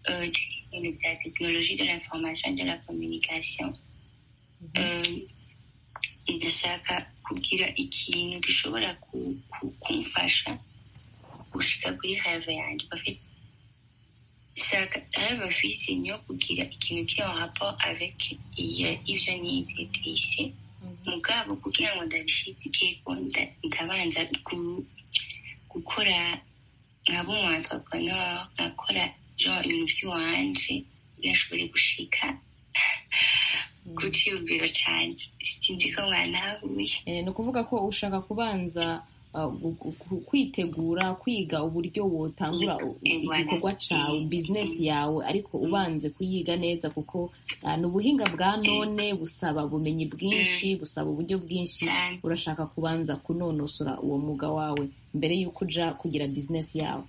euh, ibintu bya tekinoloji de l'information de la communication Euh, ndashaka kugira ikintu gishobora ku- ku- kumfasha gushika kuri have yanjye bafite shaka have afise niyo kugira ikintu kiri en rapport avec iyo- ivyo nize ici mugabo kugira ngo ndabishikeko nda- ndabanza gu- gukora nkaba umu entrepreneur nkakora genre ibintu vy'iwanje kugira nshobore gushika ku ciyumviro canje sinzi ko mwanahuye Eh, ni ukuvuga ko ushaka kubanza uh, gu- gu- kwitegura kwiga uburyo wotangura u- igikorwa cawe bizinesi yawe ariko ubanze kuyiga neza kuko uh, ni ubuhinga bwa none busaba ubumenyi bwinshi busaba uburyo bwinshi urashaka kubanza kunonosora uwo mwuga wawe mbere y'uko uja kugira bizinesi yawe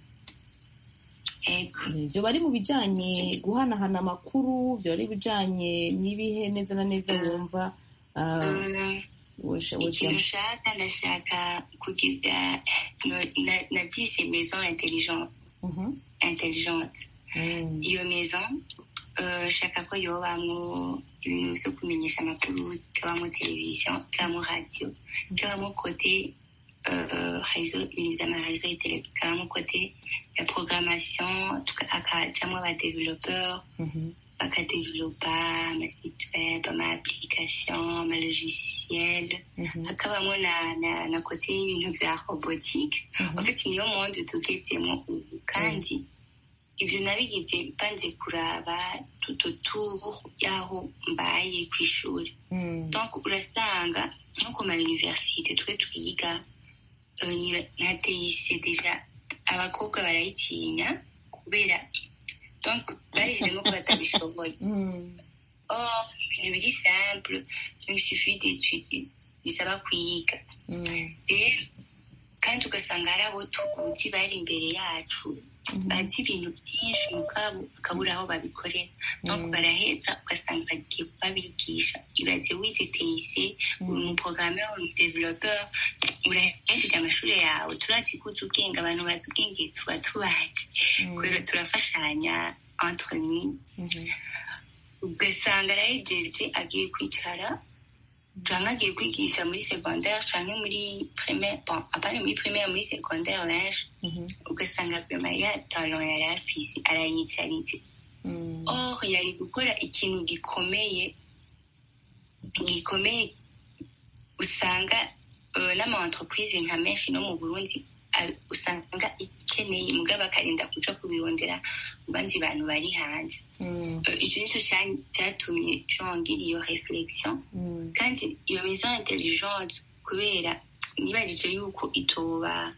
vyo bari mu bijanye guhanahana amakuru vyo bari bijanye n'ibihe neza na neza wumva uh, wosha- ikintu wojamwo. ushaka ndashaka kugira no- na- nabyise maison intelligente Mhm. intelligente Mm. iyo maison euh, shaka ko yobamwo ibintu vyo kumenyesha amakuru kabamo television kabamo radio kabamo kote euh, réseau ibintu vy'amaréseau ya tele kabamo kote ya programmation tuka- akajamwo abadevelopeur Mhm. bakadevelopa amasite web ama-application ama-logiciel Mhm. hakabamo na, na, na kote y'ibintu vya robotique Mhm. en fait niyo monde tugezemo ubu kandi ivyo nabigize banje kuraba tuto tour y'aho mbaye kw'ishuri Mm. donc urasanga nko ku ma université twe twiga euh, ni- nka teyise deja abakobwa barayitinya kubera donc barishizemo ko batabishoboye Mm. or ibintu biri simple donc il suffit d'étudier bisaba kwiga Mm. rero kandi ugasanga hari abo tuzi bari imbere yacu bazi ibintu byinshi mugabo bakabura aho babikorera donc baraheza ugasanga bagiye kubabigisha ibaze wize teyise uri umuprograme uri umudevelopeur urahejeje amashuri yawe turazi ko uzi ubwenge abantu bazi ubwenge tuba tubazi kubera turafashanya entre nous Mhm. ugasanga arahejeje agiye kwicara canke agiye kwigisha muri secondaire canke muri primaire bon apana muri primaire muri secondaire benshi Mhm. ugasanga vraiment ya talent yari afise arayicaritse Mm. or yari gukora ikintu gikomeye gikomeye usanga uh, n'ama entreprise nka menshi no mu burundi a- usanga ikeneye mugabo akarinda kuja kubirondera mu bandi bantu bari hanze Mm. Uh, ico nico ca- catumye jongira iyo reflexion Mm. kandi iyo maison intelligente kubera nibajije yuko itoba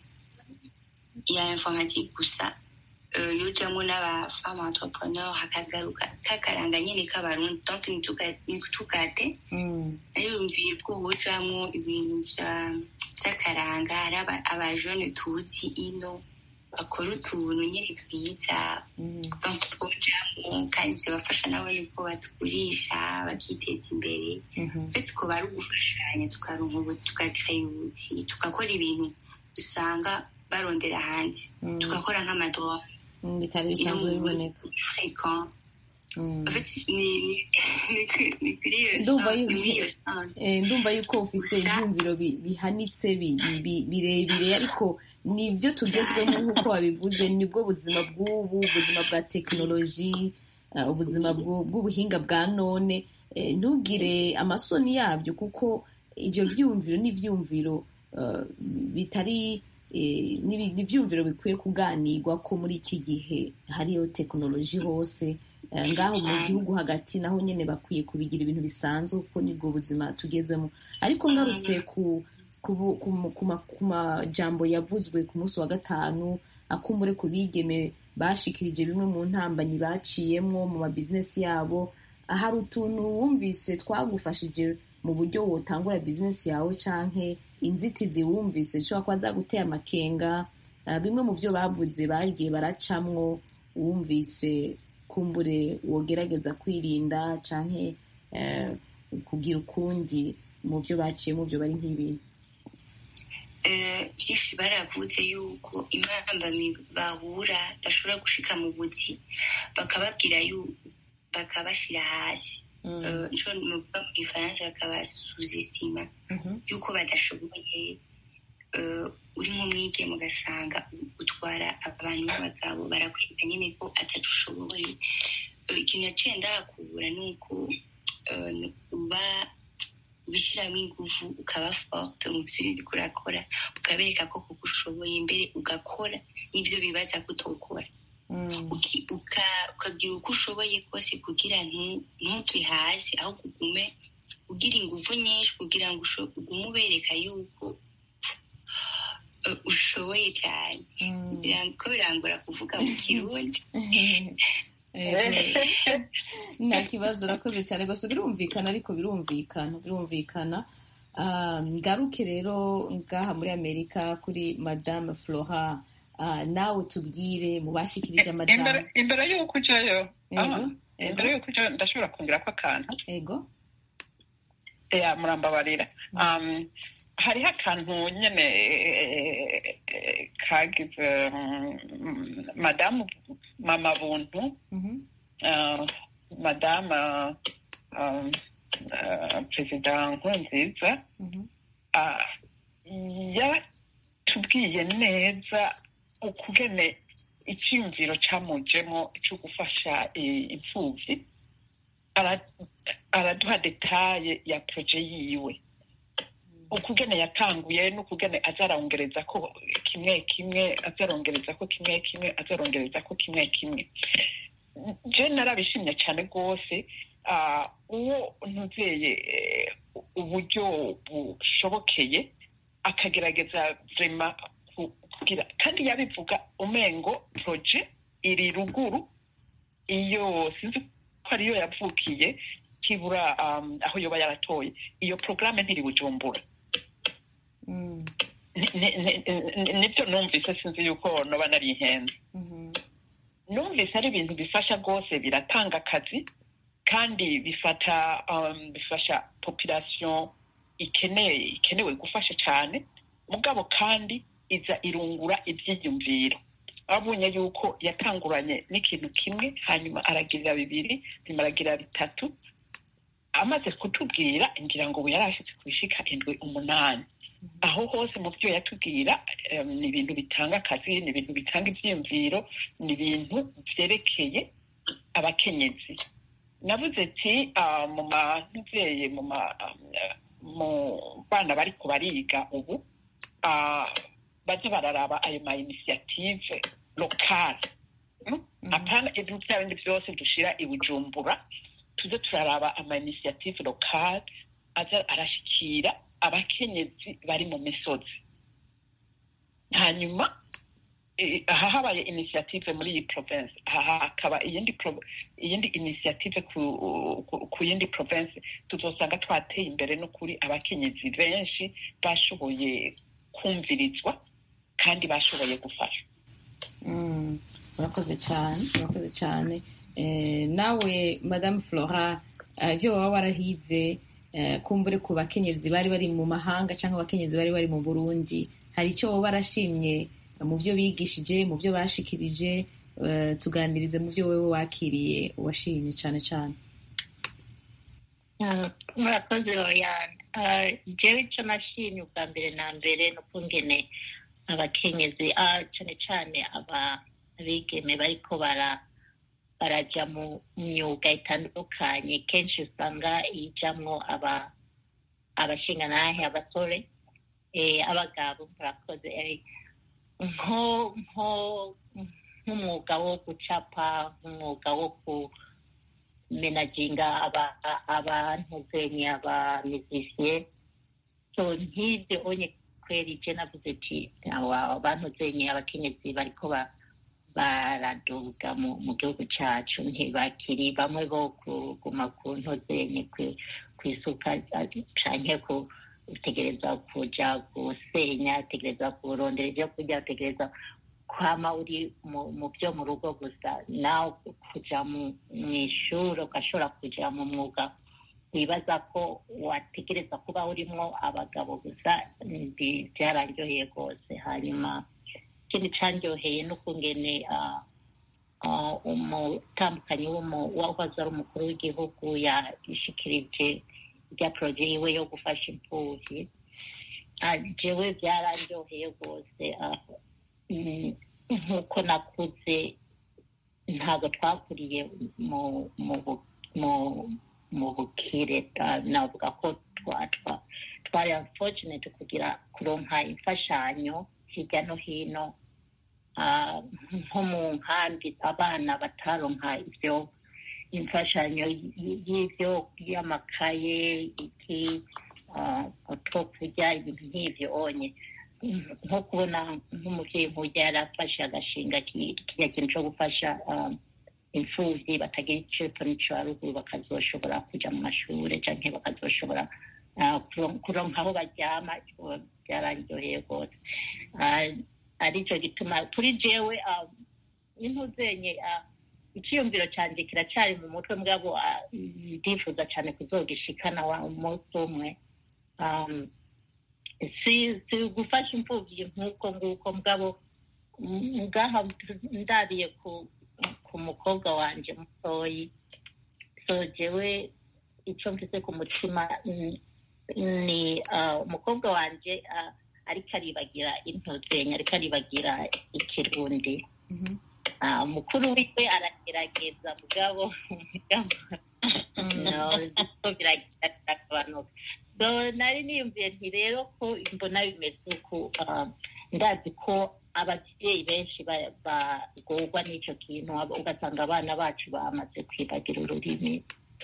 ya informatique gusa uh, yojamwo n'abafama entrepreneur hakagaruka kakaranga nyene k'abarundi donc ntituka- ntitukate Mm. nariyumviye ko hojamwo ibintu vya- vy'akaranga hari aba- abajene tuzi ino bakora utuntu nyene twiza Mm. donc twojamwo kandi zibafasha nabo niko batugurisha bakiteza imbere Mhm. ndetse ko bari ugufashanya tukaronka ubu tugakreye ubuti tugakora ibintu usanga barondera hanze Mm. tugakora nk'amadrone Mm, bitari bisanzwe biboneka fréquent Mm. en fait ni ni ni kuri- ni kuri iyo Ndumva champ- yuko- ni muri iyo champ. Eh, ndumva yuko ufise ibyumviro bi- bihanitse bi- bi- bi- birebire ariko nibyo tugezwemo nk'uko wabivuze nibwo buzima bw'ubu ubuzima bwa tekinoloji uh, ubuzima bw'u- bw'ubuhinga bwa none Eh, ntugire amasoni yabyo kuko ibyo byumviro n'ibyumviro uh, bitari eh, n'ibi- n'ibyumviro bikwiye kuganirwa ko muri iki gihe hariyo tekinoloji hose Eh, ngaho mu gihugu hagati naho nyine bakwiye kubigira ibintu bisanzwe kuko nibwo buzima tugezemo ariko ngarutse ku ku bu- ku mu- ku ma- ku majambo yavuzwe ku munsi wa gatanu akumbure ku bigeme bashikirije bimwe mu ntambanyi baciyemwo mu mabizinesi yabo hari utuntu wumvise twagufashije mu buryo wotangura bizinesi yawe canke inzitizi wumvise zishobora kuba zaguteye amakenga Ah, bimwe mu byo bavuze bagiye baracamwo wumvise kumbure wogerageza kwirinda canke eh, kugira ukundi mu byo baciyemo byo bari nk'ibintu byinshi baravuze yuko impambamyi bahura bashobora gushika mu buzi bakababwira bakabashyira hasi nco nuvuga mu gifaransa bakabasuzesima yuko badashoboye uri nk'umwigeme ugasanga utwara abantu b'abagabo barakwereka nyine ko atatu ushoboye ikintu yaciye ndahakubura ni uko uba ubishyiramo ingufu ukaba forte mu byo uriko urakora ukabereka ko kuko ushoboye mbere ugakora n'ibyo bibaza ko utokora ukagira uko ushoboye kose kugira ntuke hasi aho kugume ugira ingufu nyinshi kugira ngo ugume ubereka yuko ushoboye cyane ko birangora kuvuga mu kirundi nta kibazo urakoze cyane gusa birumvikana ariko birumvikana birumvikana ngaruke rero ngaha muri amerika kuri madame flora nawe tubwire mu bashikirije amajambo imbere y'uko ujyayo imbere y'uko ujyayo ndashobora kongera ko akantu ego murambabarira hariho akantu nyine kagize madamu mama buntu madamu perezida nkurunziza yatubwiye neza ukugene icyiyumviro cyamujemo cyo gufasha imfubyi araduha detaye ya poroje yiwe ukugene yatanguye n'ukugene azarongereza ko kimwe kimwe azarongereza ko kimwe kimwe azarongereza ko kimwe kimwe je narabishimye cyane rwose uwo ntuzeye uburyo bushobokeye akagerageza vrema kugira kandi yabivuga umengo proje iri ruguru iyo sinzi ko ariyo yavukiye kibura aho yoba yaratoye iyo porogaramu ntiri bujumbura nibyo numvise sinzi yuko noba nari inkenzi numvise ari ibintu bifasha rwose biratanga akazi kandi bifata bifasha population ikeneye ikenewe gufasha cyane mugabo kandi iza irungura ibyiyumviro abonye yuko yatanguranye n'ikintu kimwe hanyuma aragirira bibiri nyuma aragirira bitatu amaze kutubwira ngira ngo ubu yari ashyitse ku ishika indwi umunani aho hose mu byo yatubwira ni ibintu bitanga akazi ni ibintu bitanga ibyiyumviro ni ibintu byerekeye abakenyezi navuze ati mu mubyeyi mu bana bari bariga ubu bajya bararaba ayo ma inisiyative lokale apana ibintu bya bindi byose dushyira i bujumbura tuze turaraba ama inisiyative lokale aza arashyikira abakenyezi bari mu misozi hanyuma aha habaye inisiyative muri iyi province aha hakaba iyindi iyindi inisiyative ku yindi province tuzosanga twateye imbere no kuri abakenyezi benshi bashoboye kumvirizwa kandi bashoboye gufasha urakoze cyane urakoze cyane nawe madamu flora ibyo waba warahize kumbure ku bakenyezi bari bari mu mahanga cyangwa abakenyezi bari bari mu burundi hari icyo waba warashimye mu byo bigishije mu byo bashikirije tuganirize mu byo wowe wakiriye washimye cyane cyane murakoze royane jewe icyo nashimye ubwa mbere na mbere ni ukungene abakenyezi cyane cyane abigeme bariko barajya mu myuga itandukanye kenshi usanga ijamwo abashinganahe abasore abagabo murakoze nk'umwuga wo gucapa nk'umwuga wo kumenaginga abantuzenye abamizisiye so nk'ibyo onye kweri je navuze ati abantuzenye abakenyezi bariko baraduga mu gihugu cacu ntibakiri bamwe bo kuguma ku ntozenye kwisuka canke utegereza kuja gusenya utegereza kurondera ivyo kurya utegereza kwama uri mu byo mu rugo gusa nawe kuja mu ishuri ugashobora kuja mu mwuga wibaza ko wategereza kuba urimo abagabo gusa byararyoheye rwose hanyuma ikindi cyaryoheye n'ukungene umutambukanyi wahoze ari umukuru w'igihugu yashikirije rya poroje yiwe yo gufasha imfubyi jewe byararyoheye rwose nk'uko nakuze ntabwo twakuriye mu bukire navuga ko twari unfortunate kugira kuronka imfashanyo hirya no hino nko mu nkambi abana bataronka ibyo imfashanyo y'ibyo y'amakaye iki two kurya ibintu nk'ibyo onye nko kubona nk'umubyeyi nk'ujya yari afashe agashinga kiriya kintu cyo gufasha imfubyi batagira icyo n'icyo haruguru bakazoshobora kujya mu mashuri cyangwa bakazoshobora kuronka aho baryama byararyoheye rwose aricyo gituma kuri jewe n'intuzenye icyiyumviro cyanjye kiracyari mu mutwe mugabo ndifuza cyane kuzogishikana wa umunsi umwe si gufasha imfubyi nk'uko nguko mugabo ngaha ndariye ku mukobwa wanjye mutoyi so jewe icyo mfite ku mutima ni umukobwa wanjye ariko aribagira intozenya ariko aribagira ikirundi mukuru wiwe aragerageza mugabo biragabanuka nari niyumviye nti rero ko mbona bimeze uku ndazi ko ababyeyi benshi bagorwa n'icyo kintu ugasanga abana bacu bamaze kwibagira ururimi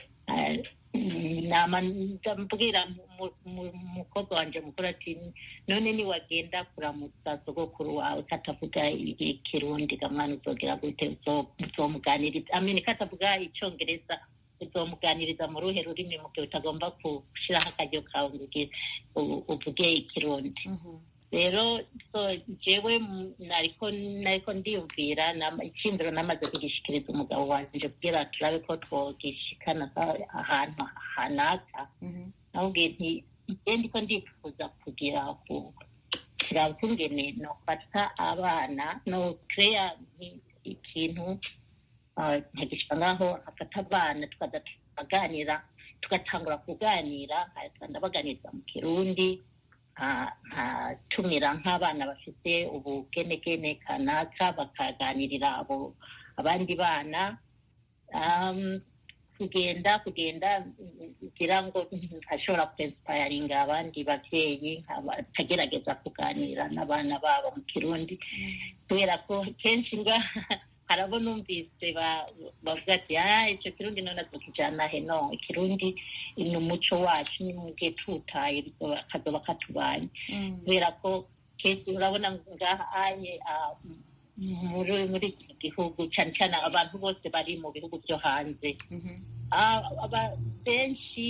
ndambwira umukobwa wanjye mukuru ati none niwagenda kuramutsa sogokuru wawe katavuga ikirundi gamwana uzogera gute uzomuganiriza amini katavuga icyongereza uzomuganiriza mu ruhe rurimi mu gihe utagomba gushyiraho akaryo kawe ngo uvuge ikirundi rero jewe nariko nariko ndiyumvira icyindiro namaze kugishikiriza umugabo wanje kugira turabe ko twogishikana ahantu hanaka namubwiye nti je ndiko ndifuza kugira kuraba ukungene nofata abana no creya ikintu nkagishika ngaho afata abana tukaza tukaganira tugatangura kuganira ndabaganiriza mu kirundi nkatumira nk'abana bafite ubugenegene kanaka bakaganirira abo abandi bana kugenda kugenda kugira ngo ntashobora kwesipayaringa abandi babyeyi bakagerageza kuganira n'abana babo mu kirundi kubera ko kenshi nga harabo numvise bavuga ati icyo kirundi none tukijana he no ikirundi ni umuco wacu ni mugihe tutaye kazoba katubanye kubera ko kenshi urabona ngaha anye muri muri iki gihugu cyane cyane abantu bose bari mu bihugu byo hanze benshi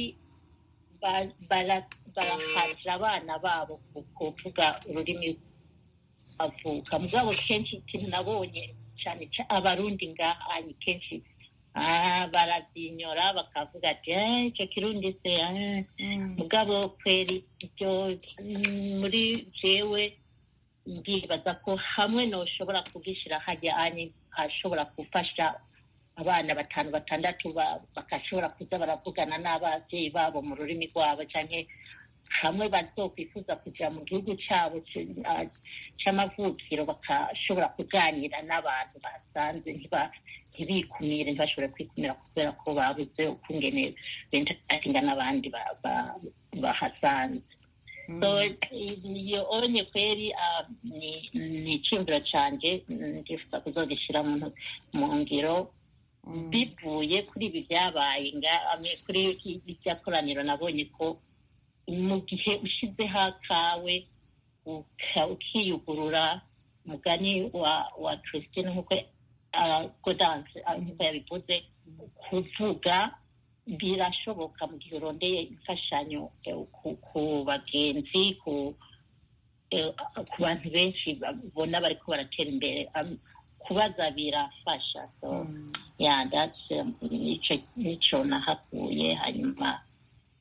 barahaje abana babo kuvuga ururimi bavuka mugabo kenshi ikintu nabonye cyane abarundi ngaha ni kenshi barazinyora bakavuga ati icyo kirundi se mugabo kweri ibyo muri jewe ndibaza ko hamwe noshobora kugishyira hajya anye hashobora gufasha abana batanu batandatu bagashobora kuza baravugana n'ababyeyi babo mu rurimi rwabo cyangwa hamwe bazokwifuza kujya mu gihugu cyabo cy'amavukiro bakashobora kuganira n'abantu basanze ntibikumire ntibashobore kwikumira kubera ko babuze ukungene bentatinga n'abandi bahasanze iyo onye kweri ni icyumviro cyanjye ndifuza kuzogishyira mu ngiro bivuye kuri ibi byabaye kuri irya koraniro nabonye ko mu gihe ushyizeho akawe ukiyugurura umugani wa christine nk'uko godanse nk'uko yabivuze kuvuga birashoboka mu gihe urondeye imfashanyo ku bagenzi ku bantu benshi babona bariko baratera imbere kubaza birafasha so yeah that's nico nahakuye hanyuma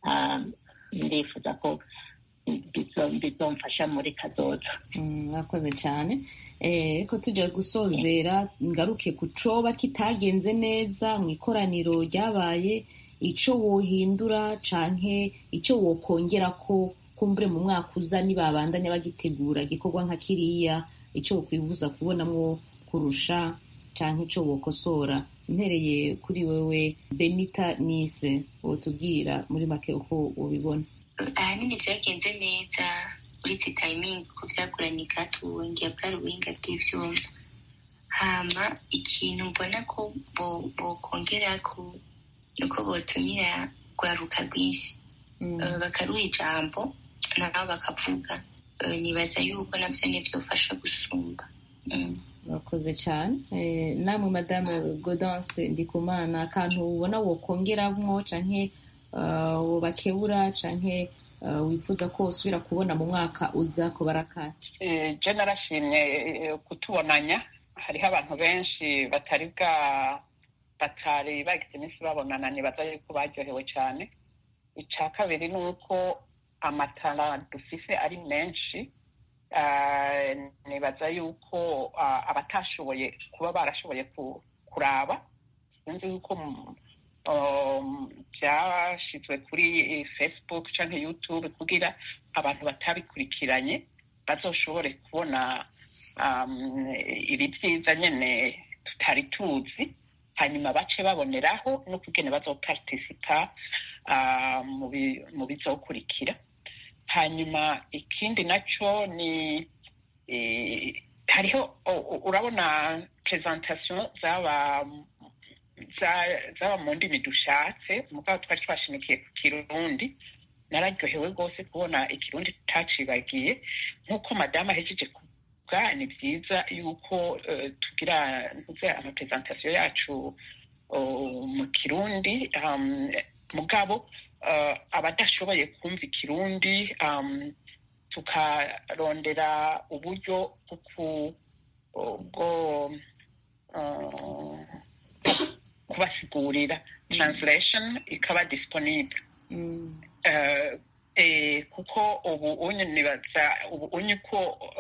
ndifuza ko bizomfasha muri kazoza mwakoze cyane ko tujya gusozera ngaruke ku coba kitagenze neza mu ikoraniro ryabaye icyo wohindura canke icyo wokongera ko kumbure mu mwaka uza nibabandanya bagitegura igikorwa nka kiriya icyo wokwibuza kubonamwo kurusha canke icyo wokosora mpereye kuri wewe benita nise wotubwira muri make uko ubibona ahanini byagenze neza uretse tayimingi ko byaguranye gato wongera bwari ubuhinga bw'ivyuma hama ikintu mbona ko bokongera ko nuko botumira rwaruka rwinshi bakaruha ijambo nabo bakavuga nibaza yuko nabyo nibyofasha gusumba murakoze cyane namwe madame godanse ndikumana akantu ubona wokongeramwo canke bakebura canke wifuza ko usubira kubona mu mwaka uza kubarakara je narashimye kutubonanya hariho abantu benshi batari bwa batari bagize iminsi babonana nibaza yuko baryohewe cyane icya kabiri ni uko amatara dufise ari menshi nibaza yuko abatashoboye kuba barashoboye kuraba sinzi yuko byashyizwe kuri facebook cyangwa youtube kugira abantu batabikurikiranye bazoshobore kubona ibi byiza nyine tutari tuzi hanyuma bace baboneraho no kugena bazopartisipa mu bizokurikira hanyuma ikindi nacyo ni hariho urabona presentation zaba zaba mu ndimi dushatse mugabo twari twashimikiye ku kirundi nararyohewe rwose kubona ikirundi tutacibagiye nk'uko madamu ahejeje kuvuga ni byiza yuko tugira amapresentation yacu mu kirundi mugabo abadashoboye kumva ikirundi tukarondera uburyo bwo kubasigurira translation ikaba disponible kuko ubu unye nibaza ubu unye ko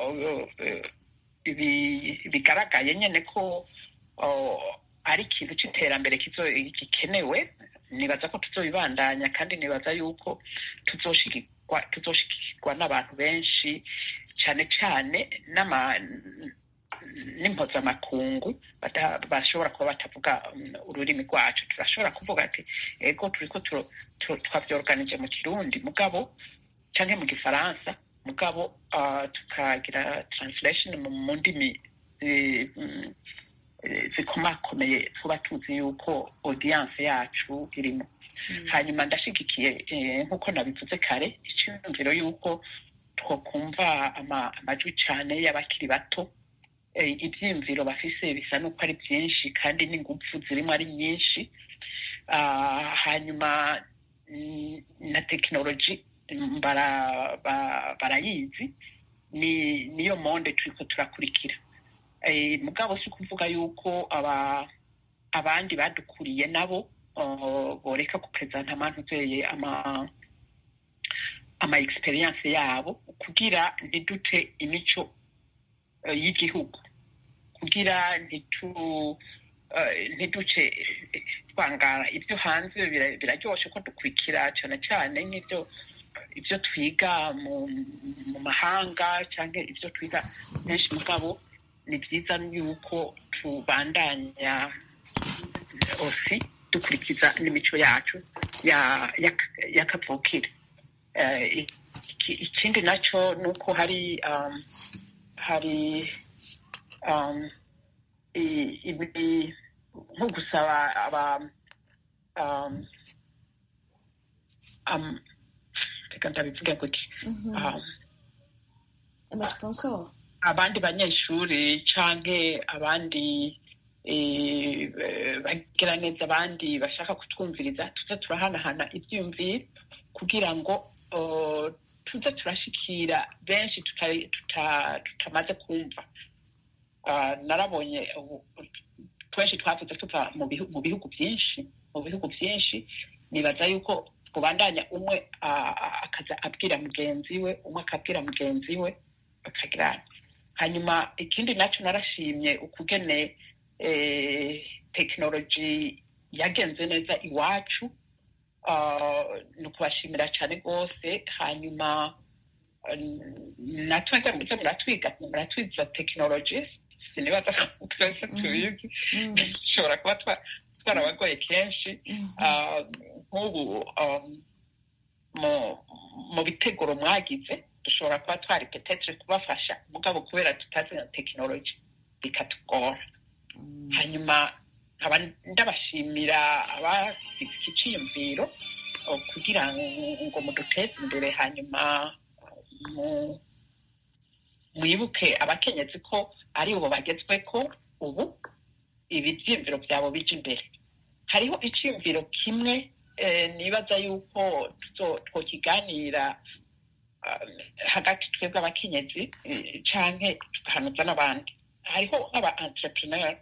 bigaragaye nyine ko ari ikintu cy'iterambere gikenewe nibaza ko tuzobibandanya kandi nibaza yuko tuzoshikirwa n'abantu benshi cyane cyane n'impuzamakungu bashobora kuba batavuga ururimi rwacu turashobora kuvuga ati ego turi ko twabyorganije mu kirundi mugabo cyangwa mu gifaransa mugabo tukagira translation mu ndimi zikomakomeye tuba tuzi yuko audience yacu irimo hanyuma ndashigikiye nk'uko nabivuze kare icyumviro y'uko twakumva amajwi cyane y'abakiri bato ibyiyumviro bafise bisa n'uko ari byinshi kandi n'ingufu zirimo ari nyinshi hanyuma na tekinoloji barayizi niyo monde turi ko turakurikira mugabo si ukuvuga yuko abandi badukuriye nabo boreka kuperezanta amantuzeye ama experience yabo kugira ntidute imico y'igihugu kugira ntiduce twangara ibyo hanze biraryoshe ko dukurikira cyane cyane nk'ibyo ibyo twiga mu mahanga cyangwa ibyo twiga benshi mugabo ni byiza yuko tubandanya osi dukurikiza n'imico yacu y'akavukire ikindi nacyo ni uko hari hari nko gusaba aba reka ndabivuge gutya abandi banyeshuri canke abandi bagira neza abandi bashaka kutwumviriza tuze turahanahana ibyiyumviro kugira ngo tuze turashikira benshi tutamaze kumva narabonye twinshi twavuze tuva mu bihugu byinshi mu bihugu byinshi nibaza yuko kubandanya umwe akaza abwira mugenzi we umwe akabwira mugenzi we bakagirana hanyuma ikindi nacyo narashimye ukugene tekinoloji yagenze neza iwacu ni ukubashimira cyane rwose hanyuma natwe muze muratwiga muratwiza tekinoloji sinibaza ko twese tubizi dushobora kuba twarabagoye kenshi nk'ubu mu biteguro mwagize dushobora kuba twari petetre kubafasha mugabo kubera tutazi na tekinoloji bikatugora hanyuma nkaba ndabashimira abafite ikiciyumviro kugira ngo muduteze imbere hanyuma mwibuke abakenyezi ko ari ubu bagezwe ko ubu ibibyiyumviro byabo bija imbere hariho icyiyumviro kimwe nibaza yuko twokiganira hagati twebwe abakenyezi canke tugahanuza n'abandi hariho nk'aba entrepreneur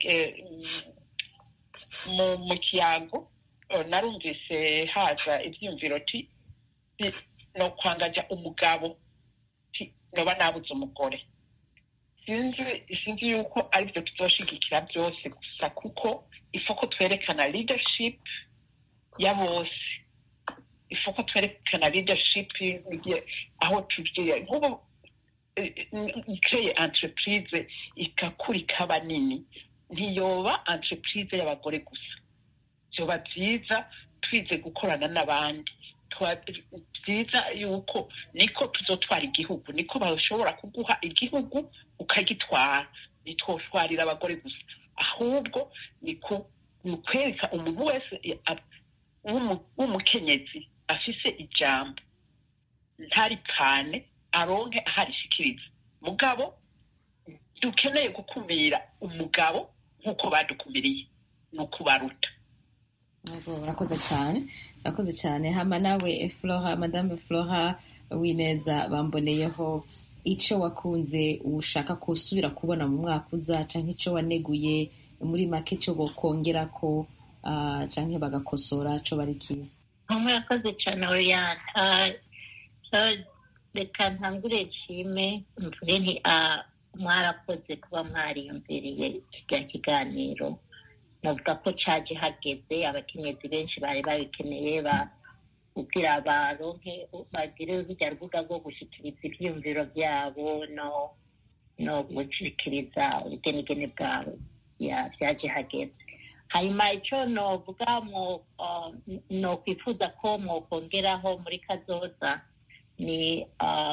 mu kiyago narumvise haza ibyiyumviro ti no kwangaja umugabo noba nabuze umugore sinzi sinzi yuko aribyo tuzoshigikira byose gusa kuko ifoko twerekana leadership ya bose ifoko twerekana leadership aho tugiye nk'ubu ikreye entreprise ikakura ikaba nini ntiyoba entreprise y'abagore gusa byoba byiza twize gukorana n'abandi byiza yuko niko tuzotwara igihugu niko bashobora kuguha igihugu ukagitwara ntitwotwarira abagore gusa ahubwo ni ukwereka umuntu wese w'umukenyezi afise ijambo ntarikane aronke aharishikiriza mugabo dukeneye gukumira umugabo nk'uko badukumiriye ni ukubaruta urakoze cyane urakoze cyane hama nawe flora madame flora wineza bamboneyeho icyo wakunze ushaka kusubira kubona mu mwaka uza cyangwa icyo waneguye muri make icyo bokongera ko cyangwa bagakosora cyo barikiye murakoze cyane oriyane reka ntangure nshime mvuge nti mwarakoze kuba mwariyumviriye kijya kiganiro navuga ko caje hageze abakenyezi benshi bari babikeneye kugira baronke bagire urujya rubuga rwo gushikiriza ivyiyumviro vyabo no no gushikiriza ubugenegene bwabo vyaje hageze hanyuma ico novuga no kwifuza ko mwokongeraho muri kazoza ni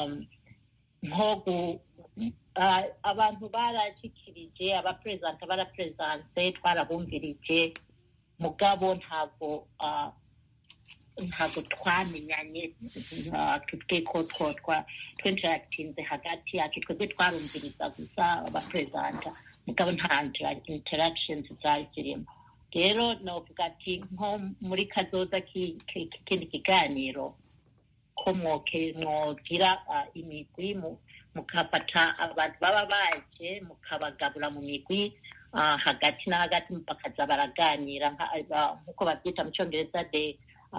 nko abantu barashikirije abaperezida baraperezanse twarabumvirije mugabo ntabwo ntabwo twamenyanye twebwe ko twinteractinze hagati yacu twebwe twarumviriza gusa abaperezida mugabo nta interactions zari zirimo rero novuga ati nko muri kazoza k'ikindi kiganiro ko mwogira imigwi mukafata abantu baba baje mukabagabura mu migwi hagati na hagati bakaza baraganira nk'uko babyita mu cyongereza de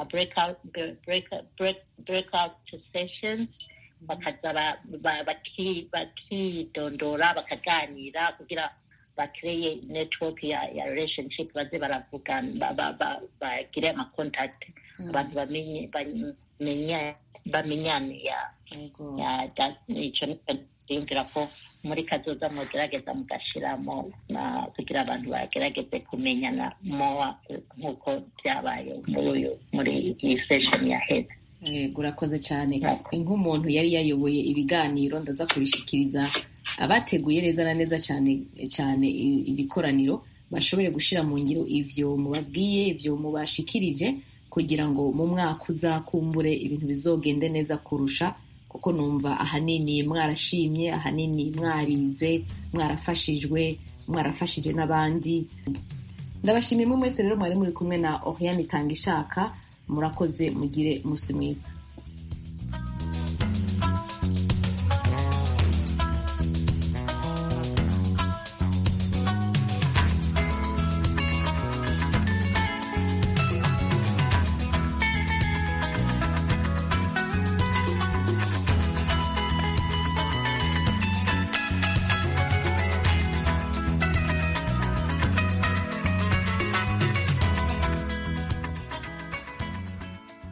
breakout sessions bakaza bakidondora bakaganira kugira bakreye network ya, ya relationship baze baravugana bagire amacontact abantu bamenye bamenyane ya icyo yumvira ko muri kazoza mugerageza mugashiramo kugira abantu bagerageze kumenyana mowa nk'uko byabaye muri iyi sesheni yaheze urakoze cyane nk'umuntu yari yayoboye ibiganiro ndaza kubishikiriza abateguye neza na neza cyane cyane iri koraniro bashobore gushyira mu ngiro ivyo mubabwiye ivyo mubashikirije kugira ngo mu mwaka uzakumbure ibintu bizogende neza kurusha kuko numva ahanini mwarashimye ahanini mwarize mwarafashijwe mwarafashije n'abandi ndabashimiye mwese rero mwari muri kumwe na oriane itanga ishaka murakoze mugire musi mwiza